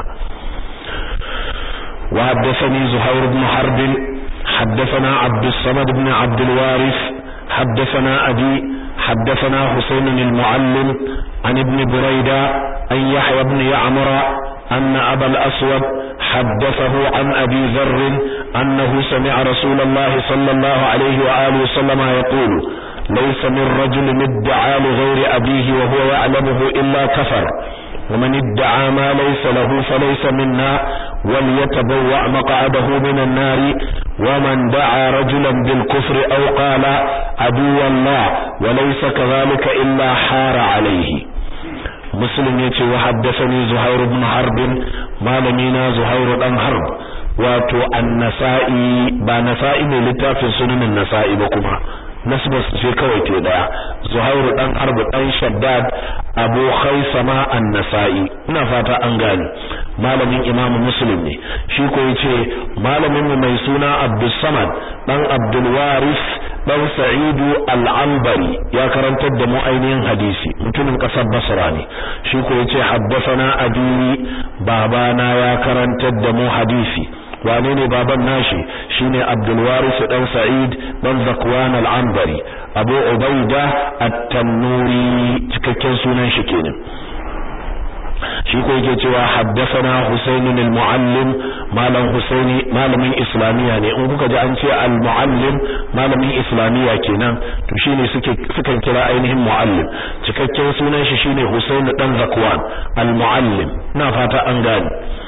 wa haddathani zuhair ibn harb haddathana abd samad ibn abd al-waris haddathana abi haddathana husayn al-muallim an ibn burayda an yahya ibn ya'mura أن أبا الأسود حدثه عن أبي ذر أنه سمع رسول الله صلى الله عليه وآله وسلم يقول ليس من رجل ادعى لغير أبيه وهو يعلمه إلا كفر ومن ادعى ما ليس له فليس منا وليتبوأ مقعده من النار ومن دعا رجلا بالكفر أو قال عدو الله وليس كذلك إلا حار عليه muslim ya ce wa haddasani zuhair ibn harb malamina zuhair dan harb wato an-nasa'i ba nasa'i ne littafin sunanin nasa'i ba kuma nasbar ce kawai te daya zuhair dan harb dan shaddad abu khaisama an-nasa'i ina fata an gane malamin imamu muslim ne shi ko yace malamin mu mai suna abdus samad dan abdul waris dan sa'idu al-anbari ya karantar da mu ainihin hadisi mutumin kasar basra ne shi ko yace haddathana abi babana ya karantar da mu hadisi wane ne baban nashi shine abdul waris dan sa'id dan zakwan al-anbari abu ubaida at-tannuri cikakken sunan shi kenan shi ko yake cewa haddathana Husayn al-Muallim malam Husaini malamin islamiya ne in kuka ji an ce al-muallim malamin islamiya kenan to shine suke sukan kira ainihin muallim cikakken sunan shi shine Husayn dan Zakwan al-muallim ina fata an gane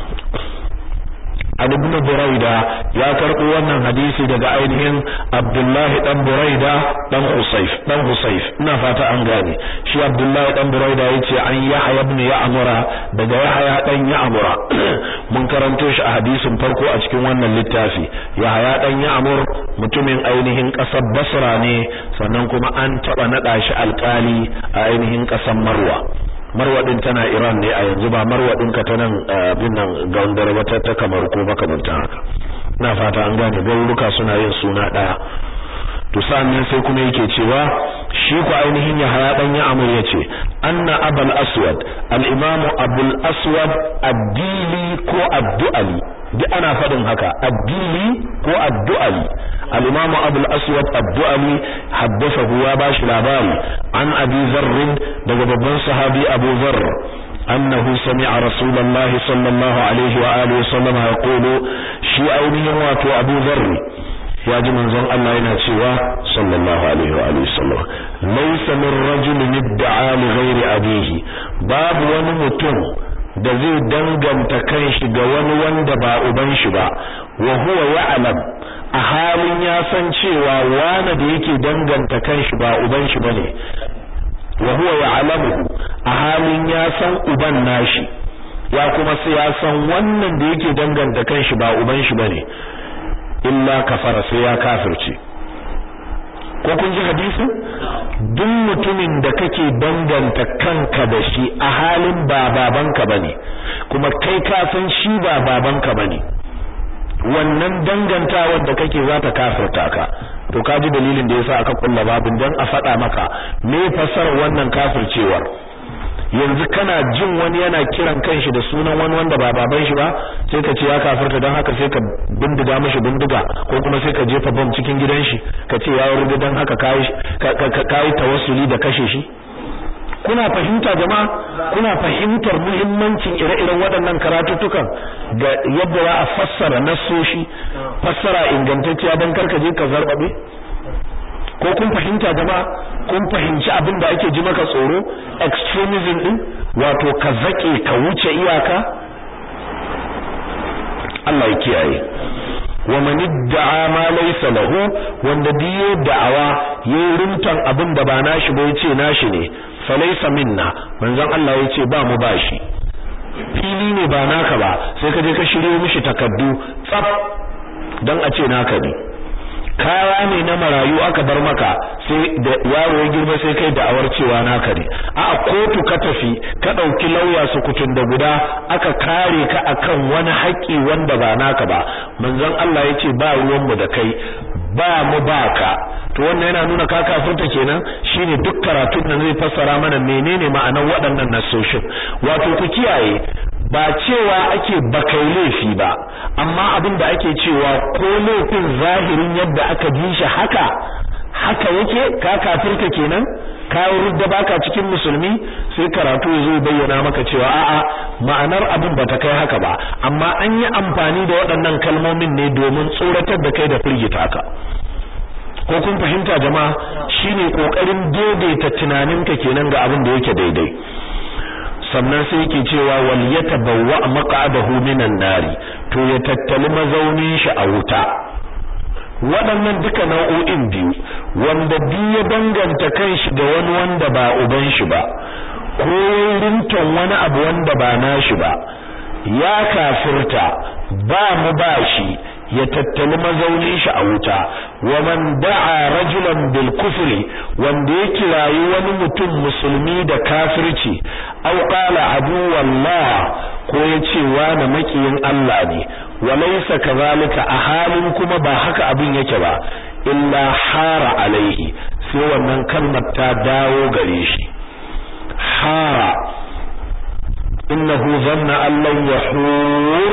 an ibn Buraida ya karɓo wannan hadisi daga ainihin Abdullah dan Buraida dan Husayf dan Husayf ina fata an gane shi Abdullah dan Buraida yace an Yahya ibn Ya'mura daga Yahya dan Ya'mura mun karanto shi a hadisin farko a cikin wannan littafi Yahya dan Ya'mur mutumin ainihin ƙasar Basra ne sannan kuma an taba nada shi alƙali a ainihin ƙasar Marwa marwadin tana Iran ne a yanzu ba marwadin ka ta nan bin nan gaundar wata ta kamar ko makamantan haka ina fata an gane garuruka suna yin suna daya to sannan sai kuma yake cewa shi ku ainihin ya haya dan ya amur yace anna abul aswad al-imam abul aswad ad-dili ko ad-du'ali duk ana fadin haka ad-dili ko ad-du'ali al-imam abul aswad ad-du'ali haddathahu ya bashi labari an abi zarr daga babban sahabi abu zarr أنه سمع رسول الله صلى الله عليه وآله وسلم يقول شيء أينه واتو أبو ذر ya ji manzon Allah yana cewa sallallahu alaihi wa alihi sallam laysa min rajulin idda'a li ghairi abihi babu wani mutum da zai danganta kanshi ga wani wanda ba uban shi ba wa huwa ya'lam a halin ya san cewa wani da yake danganta kanshi ba uban shi bane wa huwa ya'lamu a halin ya san uban nashi ya kuma sai ya san wannan da yake danganta kanshi ba uban shi bane illa kafara sai ya kafirce ko kun ji hadisi duk mutumin da kake danganta kanka da shi a halin ba babanka bane kuma kai ka san shi ba babanka bane wannan dangantawar da kake za ta kafirta ka to ka ji dalilin da yasa aka kulla babin dan a faɗa maka me fassarar wannan kafircewar yanzu kana jin wani yana kiran kanshi da sunan wani wanda ba baban shi ba sai ka ce ya kafirta don haka sai ka bindiga mishi bindiga ko kuma sai ka jefa bom cikin gidan shi ka ce ya rubuta don haka kai kai tawassuli da kashe shi kuna fahimta jama'a kuna fahimtar muhimmancin ire-iren waɗannan karatuttukan da yadda za a fassara nassoshi fassara ingantacciya don karka je ka zarbabe ko kun fahimta jama'a kun fahimci abin da ake ji maka tsoro extremism din wato ka zake ka wuce iyaka Allah ya kiyaye wa man idda'a ma laysa lahu wanda diyo da'awa yayin rumtan abin da ba nashi ba yace nashi ne fa laysa minna manzon Allah yace ba mu bashi fili ne ba naka ba sai ka je ka shiryo mishi takaddu tsaf dan a ce naka ne kaya ne na marayu aka bar maka sai da yaro ya girma sai kai da'awar cewa naka ne a kotu ka tafi ka dauki lauya su kutun da guda aka kare ka akan wani haƙi wanda ba naka ba manzon Allah yace ba ruwan mu da kai ba mu baka to wannan yana nuna ka kafirta kenan shine duk karatun nan zai fassara mana menene ma'anar waɗannan nasoshin wato ku kiyaye ba cewa ake bakai laifi ba amma abin da ake cewa ko laifin zahirin yadda aka ji shi haka haka yake ka kafirta kenan ka rudda baka cikin musulmi sai karatu ya bayyana maka cewa a'a ma'anar abin ba ta kai haka ba amma an yi amfani da waɗannan kalmomin ne domin tsoratar da kai da firgita ka ko kun fahimta jama'a shine kokarin daidaita tunaninka kenan ga abin da yake daidai sannan sai yake cewa wal yatabawwa maq'adahu minan nari to ya tattali mazaunin shi a wuta waɗannan duka nau'o'in biyu wanda biyu ya danganta kanshi da wani wanda ba uban shi ba ko rinton wani abu wanda ba nashi ba ya kafirta ba mu ba shi ya tattali mazaunin shi a wuta wa man da'a rajulan bil kufri wanda ya kirayi wani mutum musulmi da kafirci aw qala adu wallah ko ya ce wani makiyin Allah ne wa laysa kadhalika a halin kuma ba haka abin yake ba illa hara alaihi sai wannan kalmar ta dawo gare shi hara innahu dhanna an lan yahur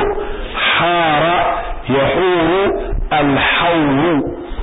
hara yahuru alhawru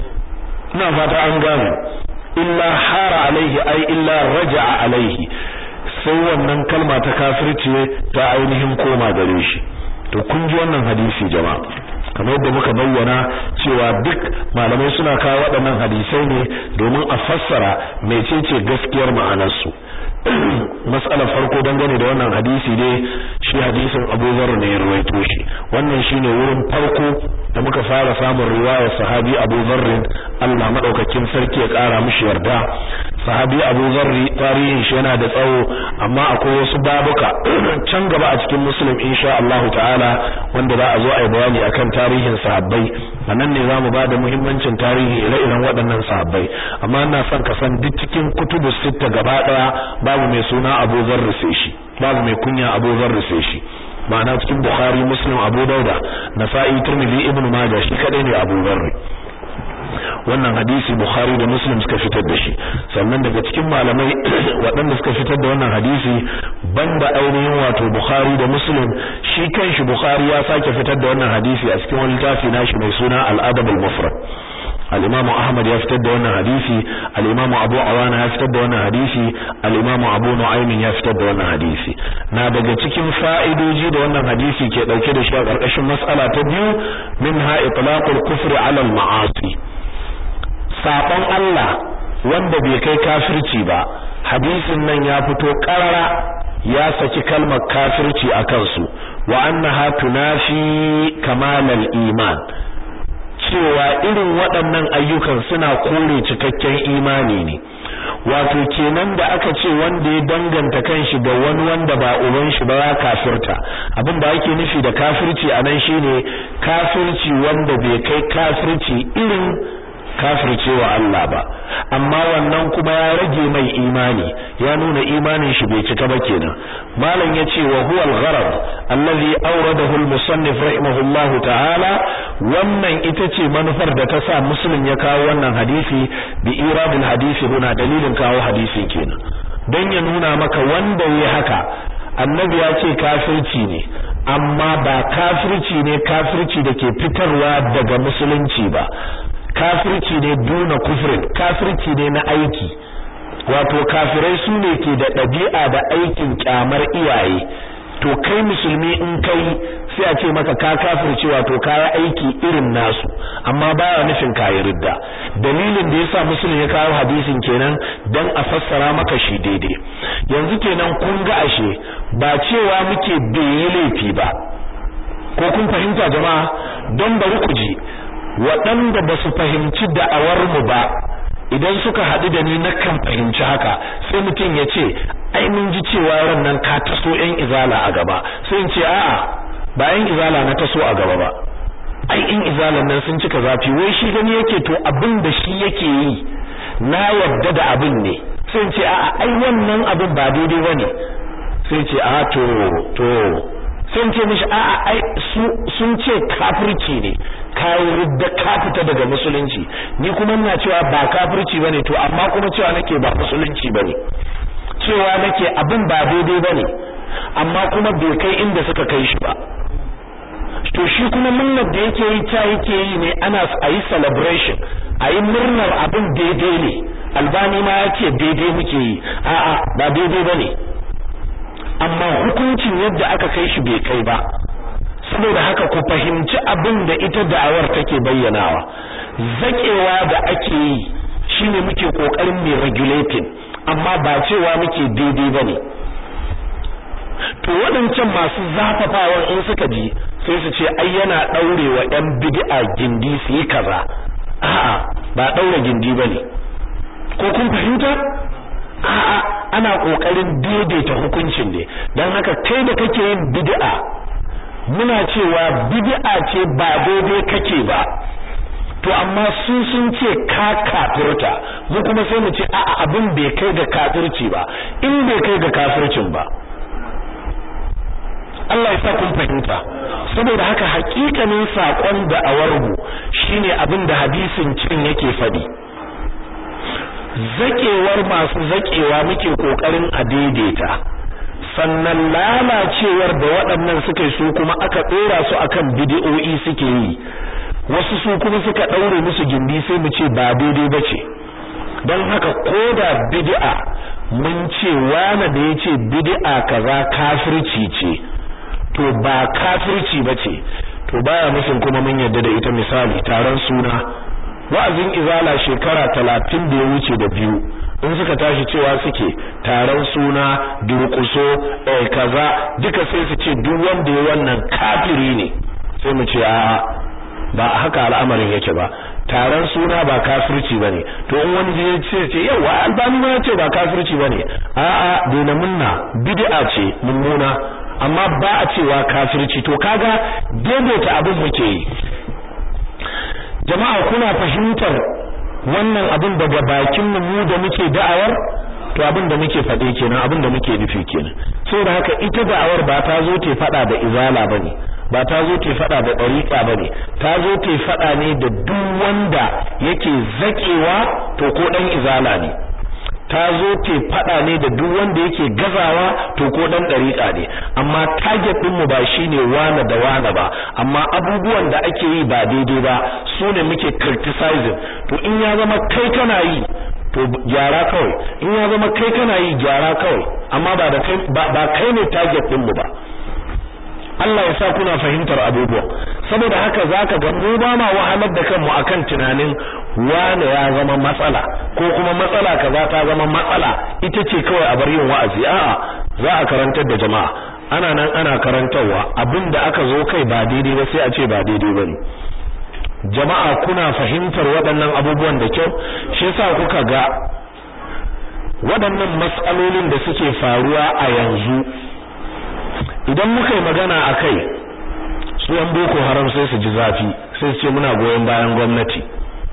ina fata an gane illa hara alaihi ai illa raja'a alaihi sai wannan kalma ta kafirci ta ainihin koma gare shi to kun ji wannan hadisi jama'a kamar yadda muka bayyana cewa duk malamai suna kawo waɗannan hadisai ne domin a fassara mecece gaskiyar ma'anarsu mas'alar farko dangane da wannan hadisi ne shi hadisin Abu Dharr ne ya rawaito shi wannan shine wurin farko da muka fara samun riwaya sahabi Abu Dharr Allah madaukakin sarki ya kara mishi yarda sahabi Abu Dharr tarihin shi yana da tsawo amma akwai wasu babuka can gaba a cikin Muslim insha Allah ta'ala wanda za a zo a yi bayani akan tarihin sahabbai anan ne zamu bada muhimmancin tarihi ire-iren waɗannan sahabbai amma ina son ka san duk cikin kutubus sitta gaba daya babu mai suna Abu Dharr sai shi babu mai kunya Abu Dharr sai shi ma'ana cikin Bukhari Muslim Abu Dauda Nasa'i Tirmidhi Ibn Majah shi kadai ne Abu Dharr wannan hadisi Bukhari da Muslim suka fitar da shi sannan daga cikin malamai waɗanda suka fitar da wannan hadisi banda ainihin wato Bukhari da Muslim shi kanshi Bukhari ya sake fitar da wannan hadisi a cikin wani littafi nashi mai suna Al-Adab al-Mufrad al-Imam Ahmad ya fitar da wannan hadisi al-Imam Abu Awana ya fitar da wannan hadisi al-Imam Abu Nu'aym ya fitar da wannan hadisi na daga cikin fa'idoji da wannan hadisi ke dauke da shi a karkashin mas'ala ta biyu minha itlaqul kufri 'ala al-ma'asi sabon Allah wanda bai kai kafirci ba hadisin nan ya fito karara ya saki kalmar kafirci a kansu wa annaha tunafi kamalal iman cewa irin waɗannan ayyukan suna kore cikakken imani ne wato kenan da aka ce wanda ya danganta kanshi da wani wanda ba uban shi ba ya kafirta abin da ake nufi da kafirci anan shine kafirci wanda bai kai kafirci irin kafircewa Allah ba amma wannan kuma ya rage mai imani ya nuna imanin shi bai cika ba kenan malam yace wa huwa al-gharad allazi awradahu al-musannif rahimahullahu ta'ala wannan ita ce manufar da ta sa muslim ya kawo wannan hadisi bi iradul hadisi huna dalilin kawo hadisi kenan dan ya nuna maka wanda yayi haka annabi ya ce kafirci ne amma ba kafirci ne kafirci da ke fitarwa daga musulunci ba kafirci ne duna kufrin kafirci ne na aiki wato kafirai su ne ke da ɗabi'a da aikin kyamar iyaye to kai musulmi in kai sai a ce maka ka kafircewa to kaya aiki irin nasu amma baya nufin kayi ridda dalilin da yasa musulmi ya kawo hadisin kenan dan a fassara maka shi daidai yanzu kenan kun ga ashe ba cewa muke bai yi laifi ba ko kun fahimta jama'a don bari ku ji waɗanda ba su fahimci da'awar mu ba idan suka haɗu da ni na kan fahimci haka sai mutum ya ce ai mun ji cewa ran nan ka taso yan izala a gaba sai in ce a'a ba yan izala na taso a gaba ba ai in izalan nan sun cika zafi wai shi gani yake to abin da shi yake yi na yadda da abin ne sai in ce a'a ai wannan abin ba daidai bane sai ce a to to sai in ce mishi a'a ai sun ce kafirci ne kai ridda ka fita daga musulunci ni kuma ina cewa ba kafirci bane to amma kuma cewa nake ba musulunci bane cewa nake abin ba daidai bane amma kuma bai kai inda suka kai shi ba to shi kuma murnar da yake yi ta yake yi ne ana ayi celebration ayi murnar abin daidai ne albani ma yace daidai muke yi a'a ba daidai bane amma hukuncin yadda aka kai shi bai kai ba saboda haka ku fahimci abin da ita da'awar take bayyanawa zakewa da ake yi shine muke kokarin mai regulating amma ba cewa muke daidai bane to waɗancan masu zafafawa in suka ji sai su ce ai yana daurewa ɗan bid'a gindi su yi kaza a'a ba daure gindi bane ko kun fahimta a'a ana kokarin daidaita hukuncin ne dan haka kai da kake yin bid'a muna cewa bid'a ce ba daidai kake ba to amma su sun ce ka kafirta mu kuma sai mu ce a'a abin bai kai ga kafirci ba in bai kai ga kafircin ba Allah ya sa kun fahimta saboda haka hakikanin sakon da awarmu shine abin da hadisin cin yake fadi zakewar masu zakewa muke kokarin a daidaita sannan lalacewar da waɗannan suka yi su kuma aka ɗora su akan bidi'o'i suke yi wasu su kuma suka ɗaure musu gindi sai mu ce ba daidai ba ce don haka ko da bid'a mun ce wane da ya ce bid'a kaza kafirci ce to ba kafirci ba ce to baya musun kuma mun yarda da ita misali taron suna wa'azin izala shekara talatin da ya wuce da biyu in suka tashi cewa suke taron suna durƙuso eh kaza duka sai su ce duk wanda ya wannan kafiri ne sai mu ce a ba haka al'amarin yake ba taron suna ba kafirci bane to in wani ya ce ce yawa albani ma ya ce ba kafirci bane a a daina munna bid'a ce mummuna amma ba a cewa kafirci to kaga daidaita abin muke yi jama'a kuna fahimtar wannan abin daga bakin mu da muke da'awar to abin da muke faɗe kenan abin da muke nufi kenan saboda haka ita da'awar ba ta zo ta faɗa da izala bane ba ta zo ta faɗa da ɗariƙa bane ta zo ta faɗa ne da duk wanda yake zakewa to ko dan izala ne ta zo ta faɗa ne da duk wanda yake gazawa to ko dan ɗariƙa ne amma target din mu ba shine wane da wane ba amma abubuwan da ake yi ba daidai ba su ne muke criticizing to in ya zama kai kana yi to gyara kawai in ya zama kai kana yi gyara kawai amma ba da kai ba kai ne target din mu ba Allah ya sa kuna fahimtar abubuwa saboda haka zaka ga mu ba ma wahalar da kanmu akan tunanin wane ya zama matsala ko kuma matsala kaza ta zama matsala ita ce kawai a bar yin wa'azi a'a za a karantar da jama'a ana nan ana karantarwa abinda aka zo kai ba daidai ba sai a ce ba daidai bane jama'a kuna fahimtar waɗannan abubuwan da kyau shi yasa kuka ga waɗannan matsalolin da suke faruwa a yanzu idan muka yi magana a kai su yan boko haram sai su ji zafi sai su ce muna goyon bayan gwamnati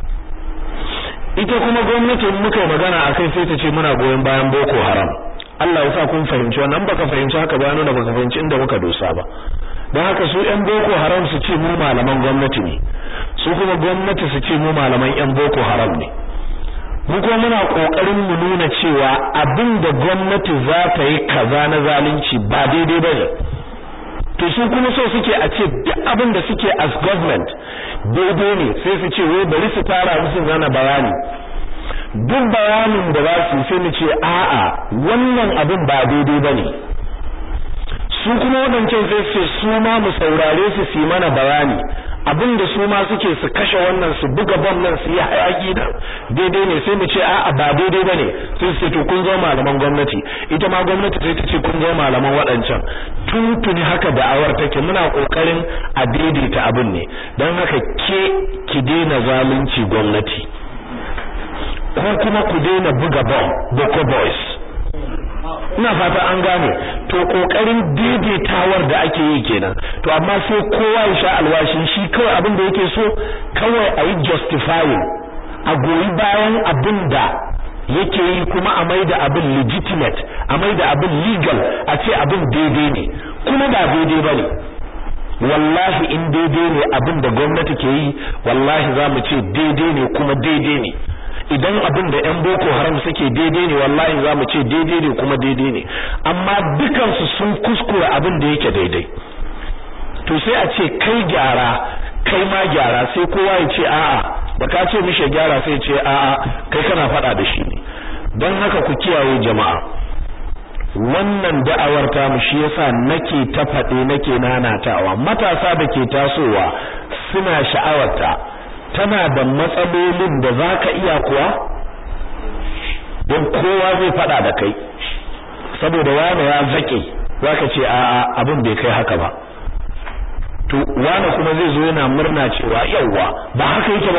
ita kuma gwamnatin muka yi magana a kai sai ta ce muna goyon bayan boko haram Allah ya sa kun fahimci wannan baka fahimci haka ba nuna baka fahimci inda muka dosa ba don haka su yan boko haram su ce mu malaman gwamnati ne su kuma gwamnati su ce mu malaman yan boko haram ne mu kuma muna kokarin mu nuna cewa abin da gwamnati za ta yi kaza na zalunci ba daidai bane to su kuma so suke a ce duk abin da suke as government daidai ne sai su ce wai bari su tara musu zana bayani duk bayanin da za su sai mu ce a'a wannan abin ba daidai bane su su kuma wadancan sai su su ma mu saurare su su mana bayani abinda su ma suke su kashe wannan su buga bom nan su yi hayaki nan daidai ne sai mu ce a'a ba daidai bane sai su ce to kun zo malaman gwamnati ita ma gwamnati sai ta ce kun zo malaman waɗancan tuntuni haka da'awar take muna kokarin a daidaita abin ne don haka ke ki daina zalunci gwamnati ko kuma ku daina buga bom boko boys ina fata an gane to kokarin daidaitawar da ake yi kenan to amma sai kowa ya sha alwashin shi kawai abin da yake so kawai a yi justifying a goyi bayan abin da yake yi kuma a maida abin legitimate a maida abin legal a ce abin daidai ne kuma ba daidai bane wallahi in daidai ne abin da gwamnati ke yi wallahi za mu ce daidai ne kuma daidai ne idan abin da ƴan boko haram suke daidai ne wallahi za mu ce daidai ne kuma daidai ne amma dukansu sun kuskura abin da yake daidai to sai a ce kai gyara kai ma gyara sai kowa ya ce a'a da ka ce mishi gyara sai ce a'a kai kana faɗa da shi ne don haka ku kiyaye jama'a wannan da'awar ta mu shi yasa nake ta faɗe nake nanatawa matasa da ke tasowa suna sha'awarta tana da matsalolin da za ka iya kuwa don kowa zai fada da kai saboda wane ya zake za ka ce a'a abin bai kai haka ba to wane kuma zai zo yana murna cewa yauwa ba haka yake ba